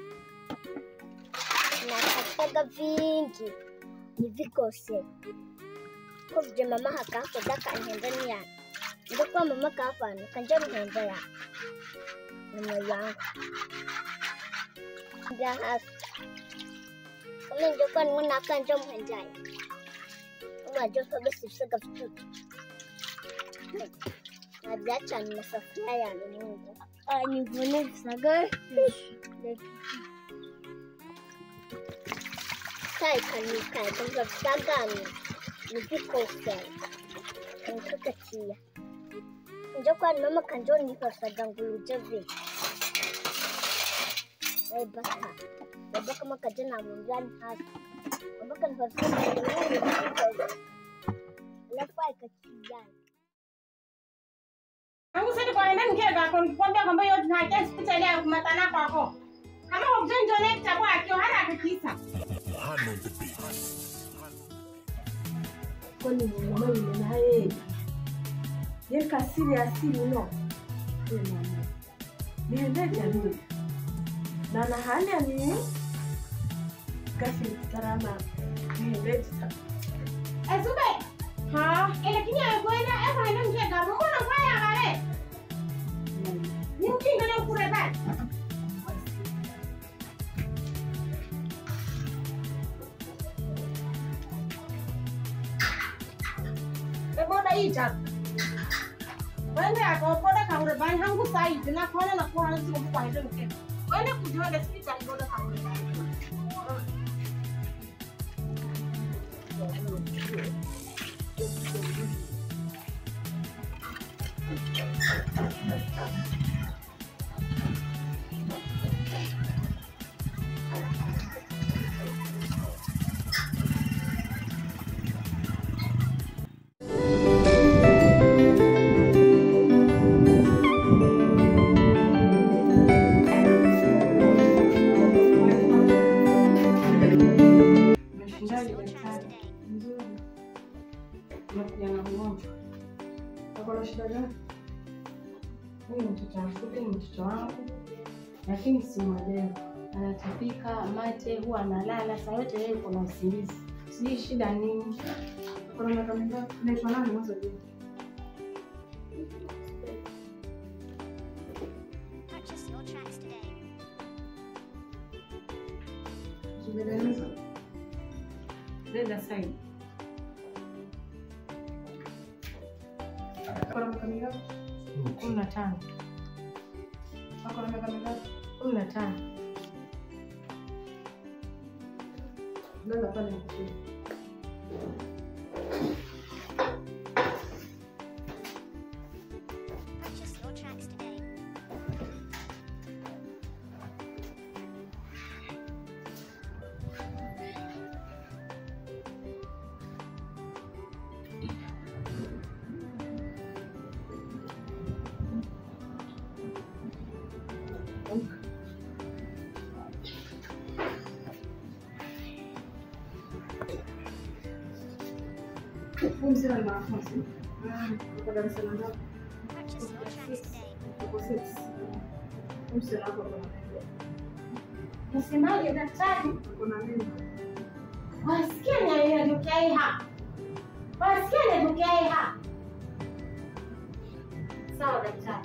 nakataga vingi nivikose ko vije mama hakako daka nhenda ni yana ndo kwa mama kafano kanja mhenda ya mama yangu ndia hasa kama ndio kwa nuna kanja mhenda ya kama ndio kwa basi saka vitutu Ajacha ni masafuria ya Mungu. Ah, nivune visaga. Kai kanika, kama visagani nivikosa nkakatia njo kwani mama kanjo nifasaga nguluje vi aibaka babaka makaja namwambiani hasa babaka nifasaga alafu aikatiani Angu sasa kwa nini ngeke kako nikwambia kwamba hiyo tunahitaji hospitali ya kumatana kwako. Kama ugonjwa ni kitakuwa akio hana kikisa. kwani mama yule naye yeka asili asili no Yule mama. niende jamii na na hali ya nini kasi tarama niende ta Ezube. Ha, ile kinya kwenda eko ina ngeke kako mbona kwa ya kale. Ni mkinga ni kure bali. Eboda ita. Wende akaokoda kaure bani hangu sai tena kona na kwa hangu kwa kwa hizo mkeka. Wende kujua hospitali boda kaure bani. Umeshindaje daktari? Nzuri. Unakuja na mgonjwa. Ako na shida gani? Huyu ni mtoto mfupi, ni mtoto wangu, lakini simwelewi. Anatapika mate, huwa analala saa yote, yeye yuko na usingizi. Sijui shida nini. Kuna miaka mingapi? Unaitwa nani mwanzo jina? Zungumza. Dada Said. Kuna miaka mingapi? Kumi na tano. Ako na miaka mingapi? Kumi na tano. Dada pale mkuu. Huyu mzee ni mwanafunzi. Uko darasa la ngapi? Uko six. Huyu mzee wako ako na nini? Nasemaje daktari? Ako na nini? Wasikia ni inatokea hii hapa. Wasikia inatokea hii hapa. Sawa daktari.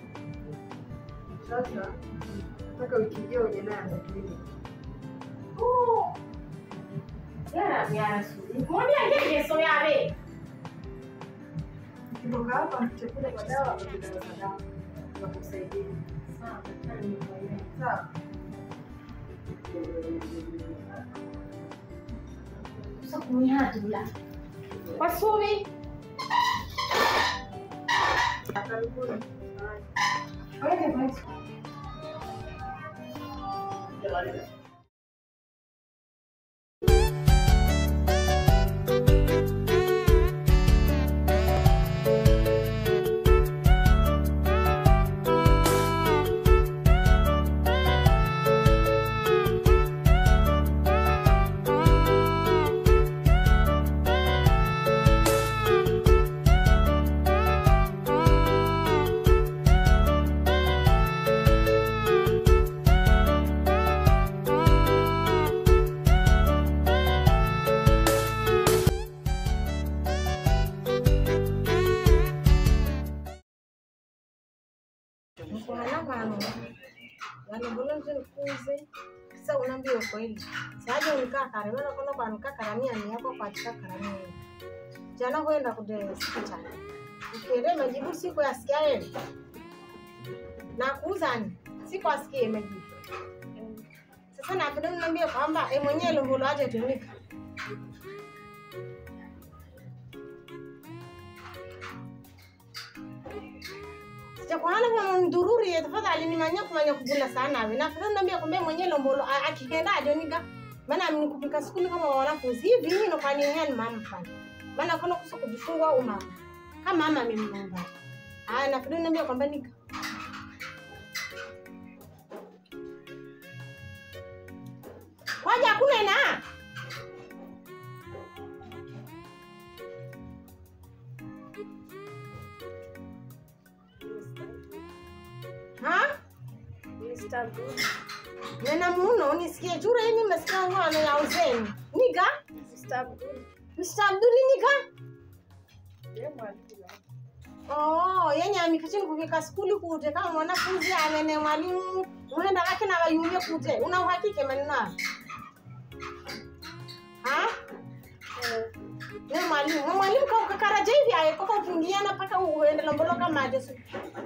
Sasa nataka wiki ijayo uje naye anakuja. Oh. Yara yara suri. Mwambie ngeke so yawe. Ukitoka hapa chakula kwa dawa utakuja na dawa. Tutakusaidia. Sawa daktari nimekuelewa. Sawa. Sasa kumihatula. Wasubi. Karibuni. Weke kwanza. Mkuhana vano vanogona kuti nikuze sa unaambia ukweli saje unikakare mana kona kwanikakaramia ni yako kwatikakaramia jana kwenda kude hospitali ukere majibu siku yasikia yeye na kuuzani siku asikie majibu sasa napenda niambie kwamba e mwenyewe lumbulu aje tumika sijakuhana kwa mdururi tafadhali nimanya kumanya kugula sana we na fadhali niambia kwamba mwenyewe lombolo a- akigenda ajoniga maana mnikupika skuli kama wanafunzi hivi hino kwa nini yani mama fanya maana kuna kusa kujifungua au mama kama mama mimi mama ah na fadhali niambia kwamba nika kwaja hakuna ina ha nena muno nisikie jura yenye mesikia ng'ono ya uzeni nika Mr. Abduli nika Oh, yenye amikachini kufika skuli kute kama mwanafunzi amene mwalimu mwenda wake na wayumie kute una uhakike maneno hayo? ha ne mwalimu Mwe mwalimu ka ukakaraja hivi aye koka ukingiana paka uende lombolo kama aje su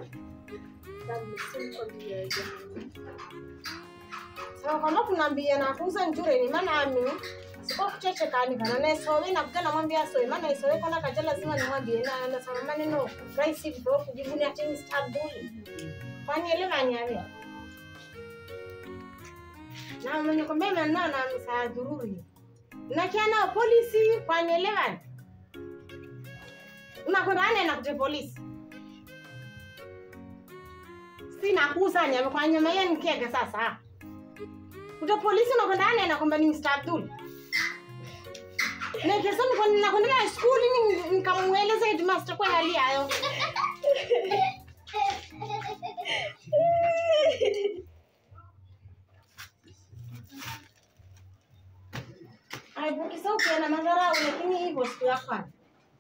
sawa kama kunaambia na kuuza njure ni maana ami siko kuchechekani kana nesowe na kugana mwambia sowe maana isowe kona kaja lazima nimwambie na na sama maneno rahisi vipo kujibuni ati Mr. Abduli kwani elewani ave na mwenye kwambia maneno na msaa dhururi na kiana polisi kwani elewani unakwenda ane na kute polisi sina kusanya kwa nyama yeye nikega sasa kuta polisi unakwenda ane na kwamba ni Mr. Abdul na kesho niko nakwenda na skuli ni nikamueleza headmaster kwa hali yayo Aibukisa ukienda madharau lakini hivyo siku ya kwanza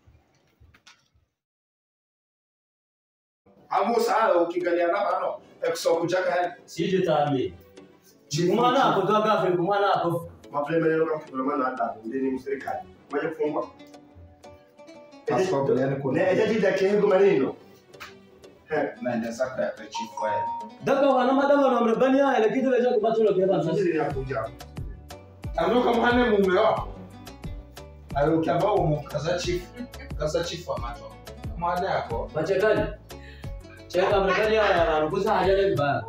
amusa ukingaliana bano ekusokuchaka yani sije tambi kumwana hapo toa gafe kumwana hapo mapema leo kama kuna hata ndani ni serikali moja kufungwa Askofu, yani kuna- na ejaji da kengo maneno naenda saka ya chief wewe daga wana madama na mrebani haya lakini wewe kupata ule kwa sasa sisi ni hakuja anuka muhane mume wako ayo ukiamba umukaza chief kaza chief wa macho mwana yako machekani cheka mrebani haya anakuza haja ile vibaya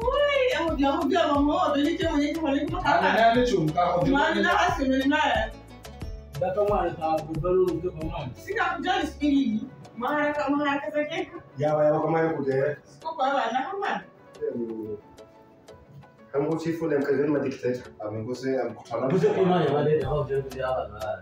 anene chumka daga mwana ta kubalu ndio kwa mwana Sikakujali siku hii. Maharaka maharaka zake. yawa yawa kama yako de Siko kwa bana kama. kama chifu na mkazi wa dikteta amengose amkutana kuze kwa mwana wale hao ndio ndio hapa na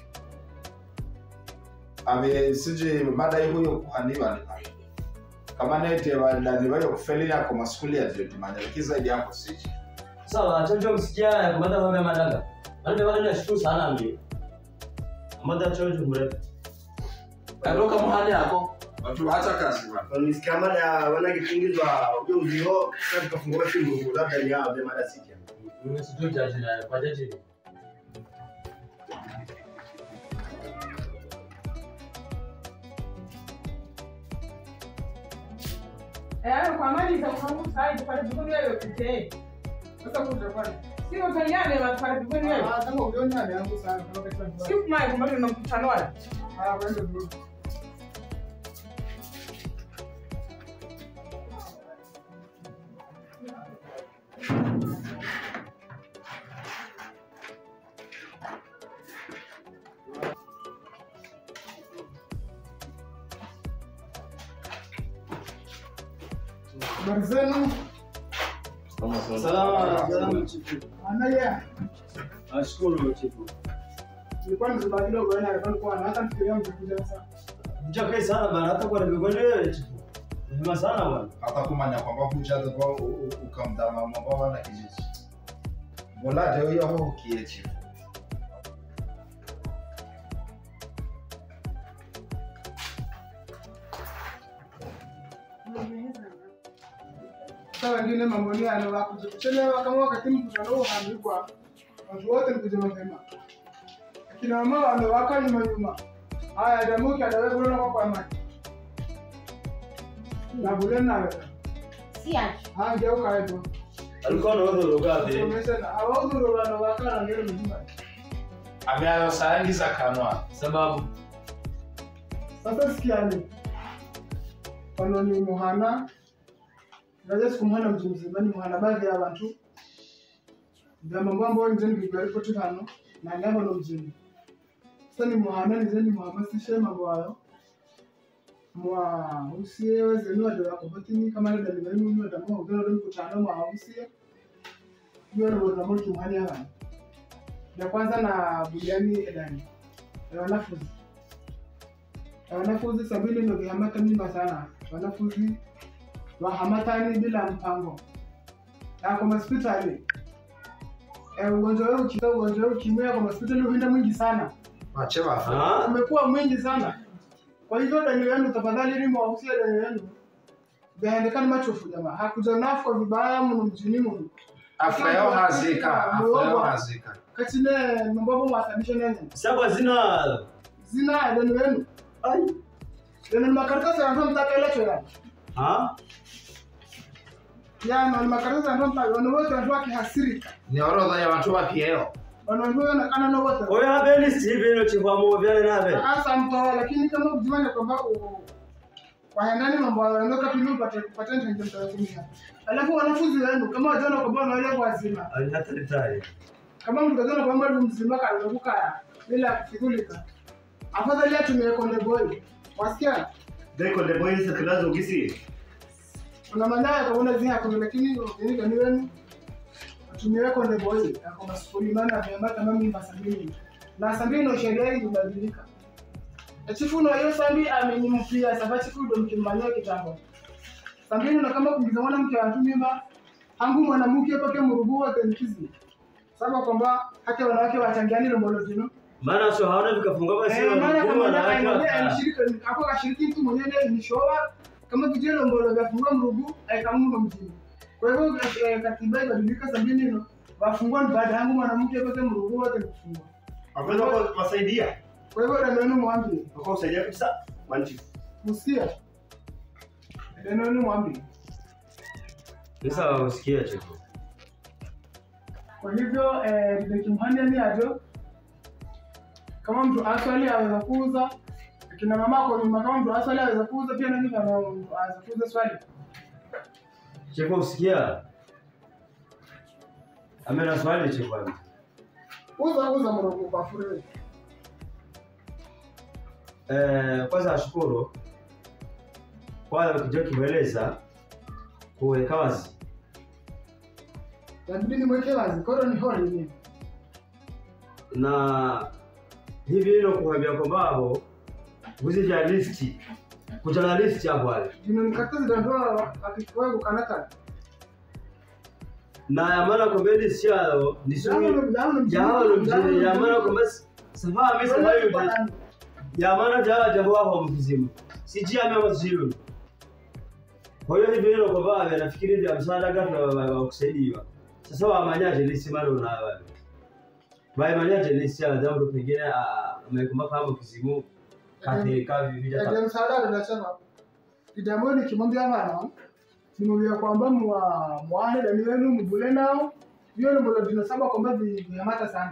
ame sije mada hiyo kuhaniwa ni pale kama nete wandani wale kufeli yako maskuli ya ndio timanya lakini zaidi yako sije sawa chocho msikia ya kumada mambo ya madaga wale wale nashukuru sana mimi mada chocho mrefu anuka muhane yako watu acha kazi bwana Nisikia mada wana kipingizwa ujuzi ho sasa tukafungua simu labda ni hao de mada sija mimi sijui jaji na kwa jaji Eh, kwa mali za kwangu sasa pale jikoni wewe pekee. Sasa kutafanya. Sio utaniane watu pale pembeni wewe. Ah, kama ulionyane yangu sana kama katika. Sio kumai kumbe tuna mkutano wala. Ah, kwenda bro. Habari zenu? Salama, salama chifu. Anaya. Nashukuru chifu. Nilikuwa nimebaki kidogo yana alikuwa alikuwa hata nifikiria mtakuja sasa. Mchakai sana bana, hata kwa nimekwenda wewe chifu. Mema sana bwana. hata kumanya kwamba kuchaza kwa ukamdama mambo wana kijiji bola leo yo ho kie chifu Sasa wengine mambo ni yana wakuja kuchelewa kama wakati mkutano huo haandikwa. Watu wote mkuja mapema. Akina mama wamewaka nyuma nyuma. Haya jamu kia dawe bulona kwa kwa mati. Na bulena wewe. Si aje. Ah, geuka hapo. Alikuwa na wewe ugapi? Somesha awaudhuru bana wakana ngero mjumba. ameayo sayangiza kanwa Sababu Sasa sikiani. Pano ni muhana. Ngaje sikumuhana mtu mzima ni muhana baadhi ya watu. Ndio mambo ambayo nje nilikuwa ripoti hano na ngabo no mjini. Sasa ni muhana ni zeni muhamasishe mambo hayo. Mwa usie weze ni wado wako batini kama ndio ndio ni wado mwa ugero ndio mkutano mwa usie. Hiyo ndio ndio mtu muhani hapa. Ya kwanza na buriani edani. Ya wanafunzi wanafunzi sabini ndio vihamata mimba sana wanafunzi wahamatani bila mpango na kwa hospitali eh, ugonjwa huu ukiwa ugonjwa huu ukimwea kwa hospitali huenda mwingi sana wache wafa umekuwa mwingi sana kwa hivyo dani yenu tafadhali ni mwahusia dani yenu vyaendekana machofu jamaa hakuja nafwa vibaya mno mjini mno afya yao hazika afya yao hazika katine mambo mwasabisha nene Sasa zina zina dani yenu ai dani makaratasi yanatoa mtaka ile chora ha? yana ni makaratasi yanatoa mtaka wana wote wanatoa kihasirika ni orodha ya watu wa kieo wanaambiwa na kana na wote Oya habeni Steve ino chifu amo vyale nabe. sasa mtoa lakini kama kujimanya kwamba u- waendani mambo hayo ndio kapili upate kupata ndio mtawatumia alafu wanafunzi wenu kama wajana kwa bwana wale wazima Alihata litari. kama mtu kazana kwa mtu mzima kana kukaa bila kushughulika afadhali atumie konde boy wasikia Dai konde boy sasa kilazo ugisi. kuna mandaye kwa una zia kuna lakini ni gani wenu atumie konde boy kwa masukuli maana vyamba kama mimi masabini na sabini ndio sheria hii ibadilika chifu na hiyo sambi amenyimpia sasa chifu ndio mkimbania kitambo sambini na kama kuingiza mwanamke wa mtu mimba hangu mwanamke pake murugu wa tenkizi sababu kwamba hata wanawake wachangiani lombolo zino Maana sio haona vikafungwa basi Eh, maana kama wanawake wanawake wa- alishirika hapo kashiriki mtu mwenyewe ni showa kama vijana lombolo vya fungua mrugu aikamuna mjini kwa hivyo eh, katiba ibadilika sabini no wafungua ni baada yangu mwanamke pake murugu wote kufungwa Hapo kwa wasaidia. kwa hivyo ndio neno mwambie Kwa usaidia kabisa. Wanchi. Usikia? Neno ni mwambie. Sasa usikia chifu. Kwa hivyo eh, nikimhania ni ajo kama mtu aswali aweza kuuza akina mama kwa nyuma, kama mtu aswali aweza kuuza pia nani kama mtu aweza kuuza swali. Chifu usikia? Amena swali chifu ame. Uza uza mrogo kwa fure. Eh, kwanza ashukuru kwa kijua kimeleza kuweka wazi Inabidi nimweke wazi, koro ni hori ni. na hivi ino kuambia kwamba abo vuzi vya listi kujana listi hapo wale Jino nikatazi ndoa akikuwa kukanaka. na yamana kwamba listi yao ni Jambo suri ni jambo ni jawa lo mjini yamana kwamba safa mimi safa yote yamana jawa jambo hapo mkizimu siji ame wazilu kwa hiyo hivi ino kwamba anafikiri vya msaada gani wa kusaidiwa sasa wamanyaje listi mara una wale Baimanyaje listi ya jambo pengine amekumba kama kizimu katika vivija Ndio msaada anasema. Kidambo nikimwambia bana nimwambia kwamba mwa mwahe dani wenu mbule nao Vyo mbolo dino saba kwamba vinyamata sana.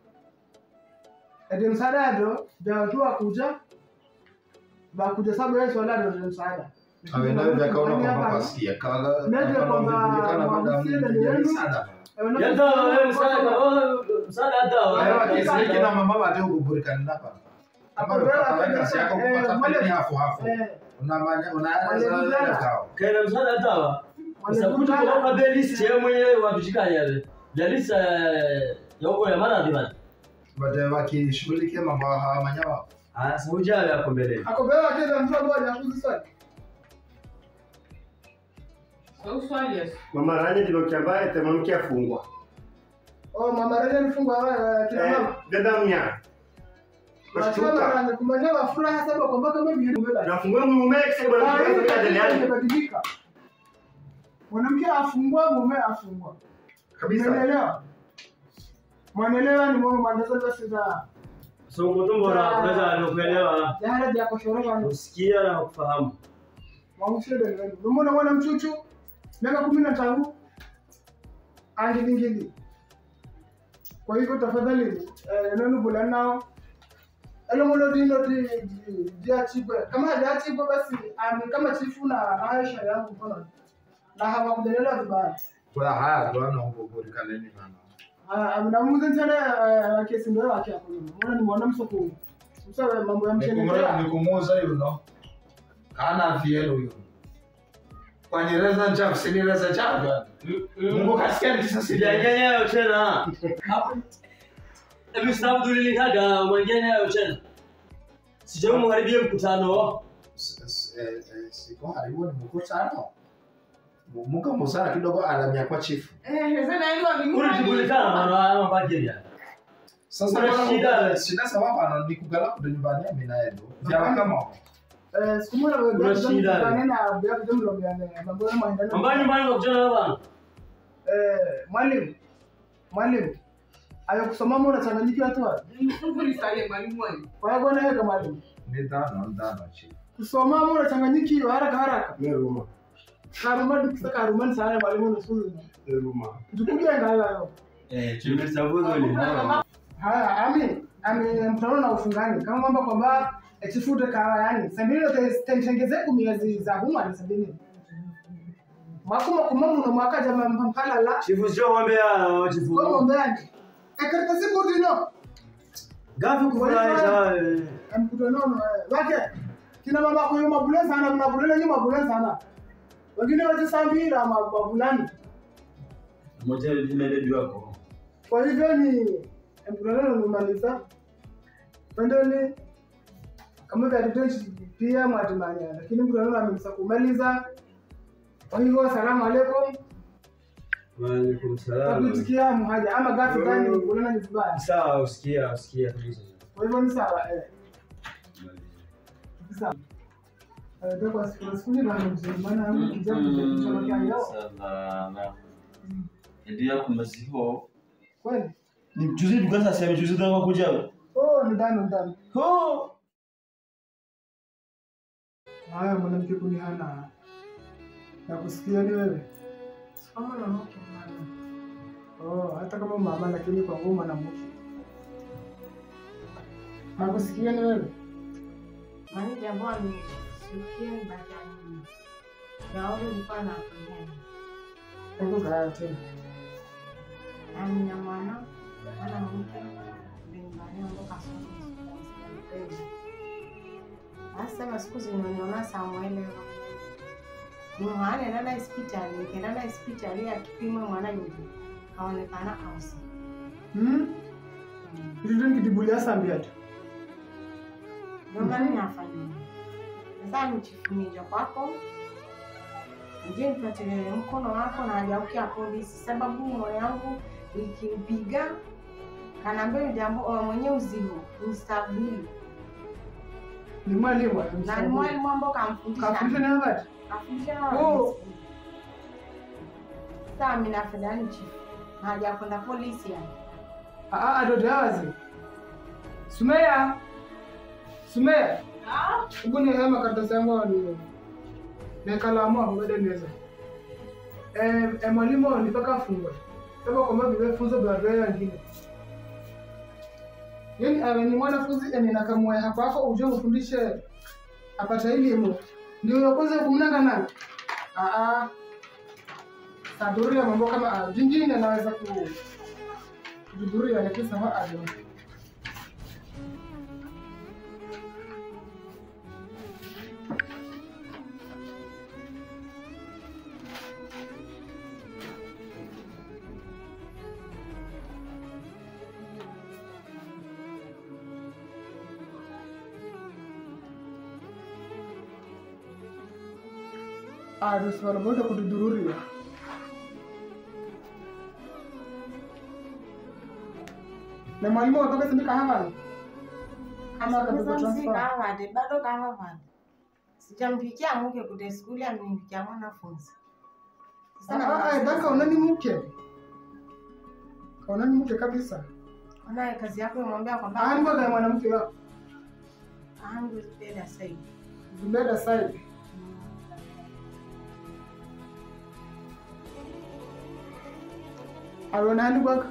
Ede msaada ndo ndio kuja bakuja sababu Yesu wala ndio msaada. awe nayo vyakaona kwamba pasikia kaga Ndio kwamba vilijulikana baada ya mwamuzi ndio yenu. msaada Yata wewe msaada oh, msaada hata Ayo wewe. akisiki na mama bate kuburikana napa kama unapata kazi yako kupata pili hapo hapo unamanya unaanza kao Kaina msaada hata wa. Sasa kuja kwa kwa list yeye mwenyewe watushikani yale. Ya list eh, ya huko ya maradhi bana. baadaye wakishughulikia mambo haya manyawa Ah, sasa ujao yako mbele. Akobewa kile mtu mmoja akuzi swali. Swali yes. Mama Ranya kilokiambaye temamke afungwa. Oh mama Ranya alifungwa wewe kina mama. Dada mnya. Wachuma Ranya kumanywa furaha sababu kwamba kama vile mbele. Nafungua mume kisa bwana kwa dada yake. Imebadilika. Mwanamke afungwa mume afungwa. Kabisa. Umeelewa? Mwanaelewa ni mwana mwanzo basi za So mtumbo na unaweza kuelewa. jahara ya kushoreka ni Kusikia na kufahamu. mwamushede ndio. Umeona mwana mchuchu miaka 15 angilingili. Kwa hivyo tafadhali eh, nani bula nao Elo molo dino di di di achibwe. Kama hajachibwe basi ami kama chifu na Aisha yangu mfano. Na hawakujenelewa vibaya. kwa haya ndo ana kuburikana nini mama namuze sana kesi ndio yake hapo mbona ni mwana msoko msawe mambo ya mchele Nikumura- nikumuuza yuno kana vyelo yuno kwanireza nchafu sinireza nchafu mungu kasikia nikisasi Sijanyenyewe tena. Hebu stop dulilikaga mwenyenyewe tena. Sijamu mharibie mkutano. siko haribu ni mkutano muka musara kidogo alamia kwa chifu Eh, sasa hiyo ni Ulijibulikana mwana wa mabajiri ya. sasa Kuna bwana, shida. shida sababu ana nikugala kudo nyumbani ya mina yedo vya kama eh siku moja wewe Kuna shida. kanena bia kujumla bia mambo ya maendeleo Ambaye nyumbani kwa kutana bwana. eh mwalimu mwalimu ayo kusoma mbona changanyikiwa tu Mfuli sale mwalimu wangu. kwa hiyo bwana yeye mwalimu ni dano dano chifu kusoma mbona changanyikiwa haraka haraka Neruma. karuma dukisa karuma sana mwalimu nusuru Neruma. tukuja ngayo Eh, tumesabudu ni. Haya, ami ami mtano na ufungani kama kwamba kwamba echifute kawa yani sambilo tengeze kumiezi za huma ni sabini mwakuma kumamu na mwaka jama mpala la Chifu sio wambea chifu. kwa mbani ekarta siku dino Gapi kufurahisha. mkutano wake kina mama kwa mabule sana mna bule nyuma mabule sana wengine waje sambira mabulani Moja limeledi wako. kwa hivyo ni mkutano umemaliza pendeni kama vya detention pia mwatimanya lakini mkutano amemsa kumaliza kwa hivyo asalamu alaikum Waalaikum salaam. takuitikia mhaja ama gafi gani kulana ni vibaya Sawa, usikia, usikia kabisa. kwa hivyo ni sawa eh sawa eh ndio kwa siku siku ni bana mzee maana kijana kuchomekea leo Salama. Ndio yako maziho. kweli Ni mchuzi tukasa sema mchuzi ndio kuja. oh ni ndani ndani Oh. haya mwanamke kunihana na kusikia ni wewe kama na mke mama oh hata kama mama lakini kwa ngoma na mke na kusikia ni wewe Mani jambo amesikia baada ya nini? Yaoga nilikuwa na afanya. hebu kaa tena Na nina mwana, mwana mke, mbingani ambapo kasoma. Sasa siku zinaniona Samuel Mwana nenda hospitali, nikaenda hospitali akipima mwana yule. Kaonekana ausi. hmm kitu nikitibulia sambia tu Ndio maana nafanya. Sasa nichifunija kwako. Je, nipatie mkono wako na hajaukia polisi sababu moyo yangu ikimpiga kanaambia jambo oh, mwenye uzigo mstabili ni mwalimu na ni mwalimu ambao kamfundisha kafundisha ni habari kafundisha Oh. sasa mimi nafanya ni chifu na hajakwenda polisi yani ah ah ndo dawazi Sumeya Sumeya Hebu ni hema karatasi yangu ni na kalamu ngode neza. Eh, eh mwalimu nipaka fungwe. kama kwamba vimefunzo vya vya wengine yani awe ni mwanafunzi ene nakamwa hapa hapo uje ufundishe apata elimu ndio unakoza kumnanga nani ah ah sadhuria mambo kama ah, vingine anaweza ku kuhudhuria lakini sama ado arusi bote kududururiwa na mwalimu watoka sindika havani ama akapigwa transfer Msikavade bado kavavade sijampikia muke kude skuli amnipikia mwanafunzi Ah, ah, daka unani mke kaunani mke kabisa Unaye kazi yako imwambia kwamba ani mwaga mwanamke wako angu zipenda saidi zibeda side alona ani bwaka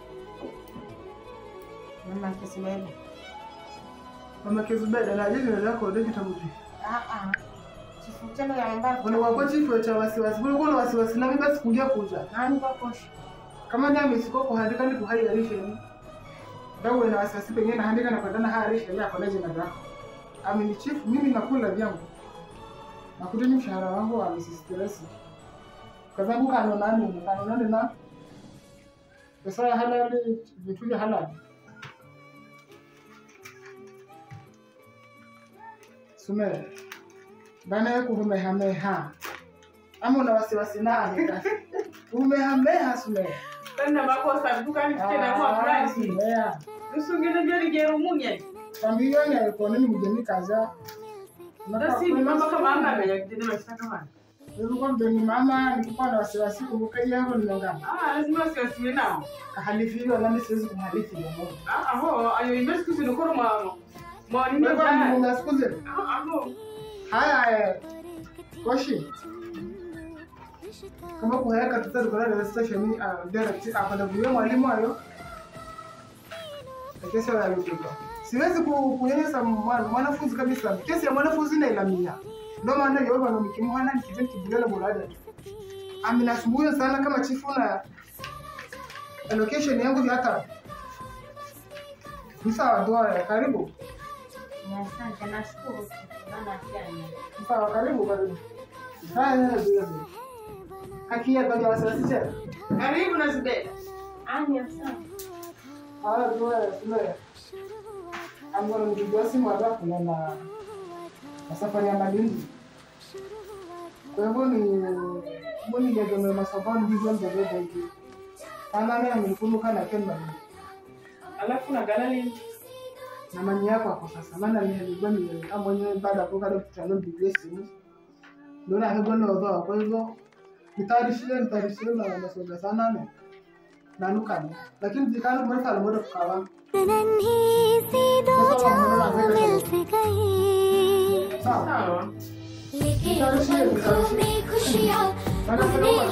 mama kisibebe mama kezibeda na jini lako ode kitabu ki aa chifutano ya mbaya Wale wako chifu cha wasiwasi bule kuna wasiwasi nami basi kulia kuja nani bakosha kama ni amesiko kuhandika ni kuhairisha ni dawe na wasiwasi pengine nahandika na kwenda na hairisha ya kwa jina lako amini chifu mimi nakula vyangu nakuteni mshahara wangu wa msistiresi kwa sababu kano nani kano nani na pesa ya halali vitu vya halali sume bana ye kuhumehameha ama una wasiwasi nani kasi umehameha sume Tanda makosa dukani tukenda kwa price. Usungene jeri jeru munye. Tambiyoni alikuwa nini mjeni kaza. Basi ni mama kama anga amenya kitendo mashtaka bana. Nilikuwa mdeni mama nilikuwa na wasiwasi kumbuka hiyo hapo nimengama. Ah, lazima siwasiwe nao. Kahalifi hilo nami siwezi kumhalifi hiyo moja. Ah, aho, ayo invest kusi nukoro mama. Mwa nini Wewe jana? mmunga siku zile. Ah, aho. Haya eh. Koshi. Kama kuhayaka tutari kwa radio station uh, direct akwenda kuyo mwalimu ayo. Kesi ya yutuka. Siwezi ku- kunyanyasa mwana- mwanafunzi kabisa. Kesi ya mwanafunzi na ilamia. Ndio maana yeye bwana mkimwana nikizeni kibulala bulada. Amina sumbuyo sana kama chifu na allocation yangu ya hata. Ni sawa doa karibu. Asante, nashukuru sana pia. Sawa, karibu karibu. Haya, haya, ndio. Haki ya kwa wasiwasi tena. Karibu na Zubeda. Ani asante. Haya, ndio, ndio. Ambao mpigiwa simu halafu na na na safari ya Malindi. Kwa hivyo ni mboni ya gome masabani hizo ndio ndio hivi. Sana mimi nilikumbuka na Kenya. Alafu na gana nini? Na mani yako hapo sasa. Maana ni nilikuwa ni kama mwenyewe baada ya kukaa kitano mpigie simu. Ndio na hego ndio ndio. Kwa hivyo nitayarishie nitayarishie na masoga sana ne. Na nukani. Lakini jikano mbona kala moto kukawa. Sawa. लेकिन पलकों में खुशियाँ अपने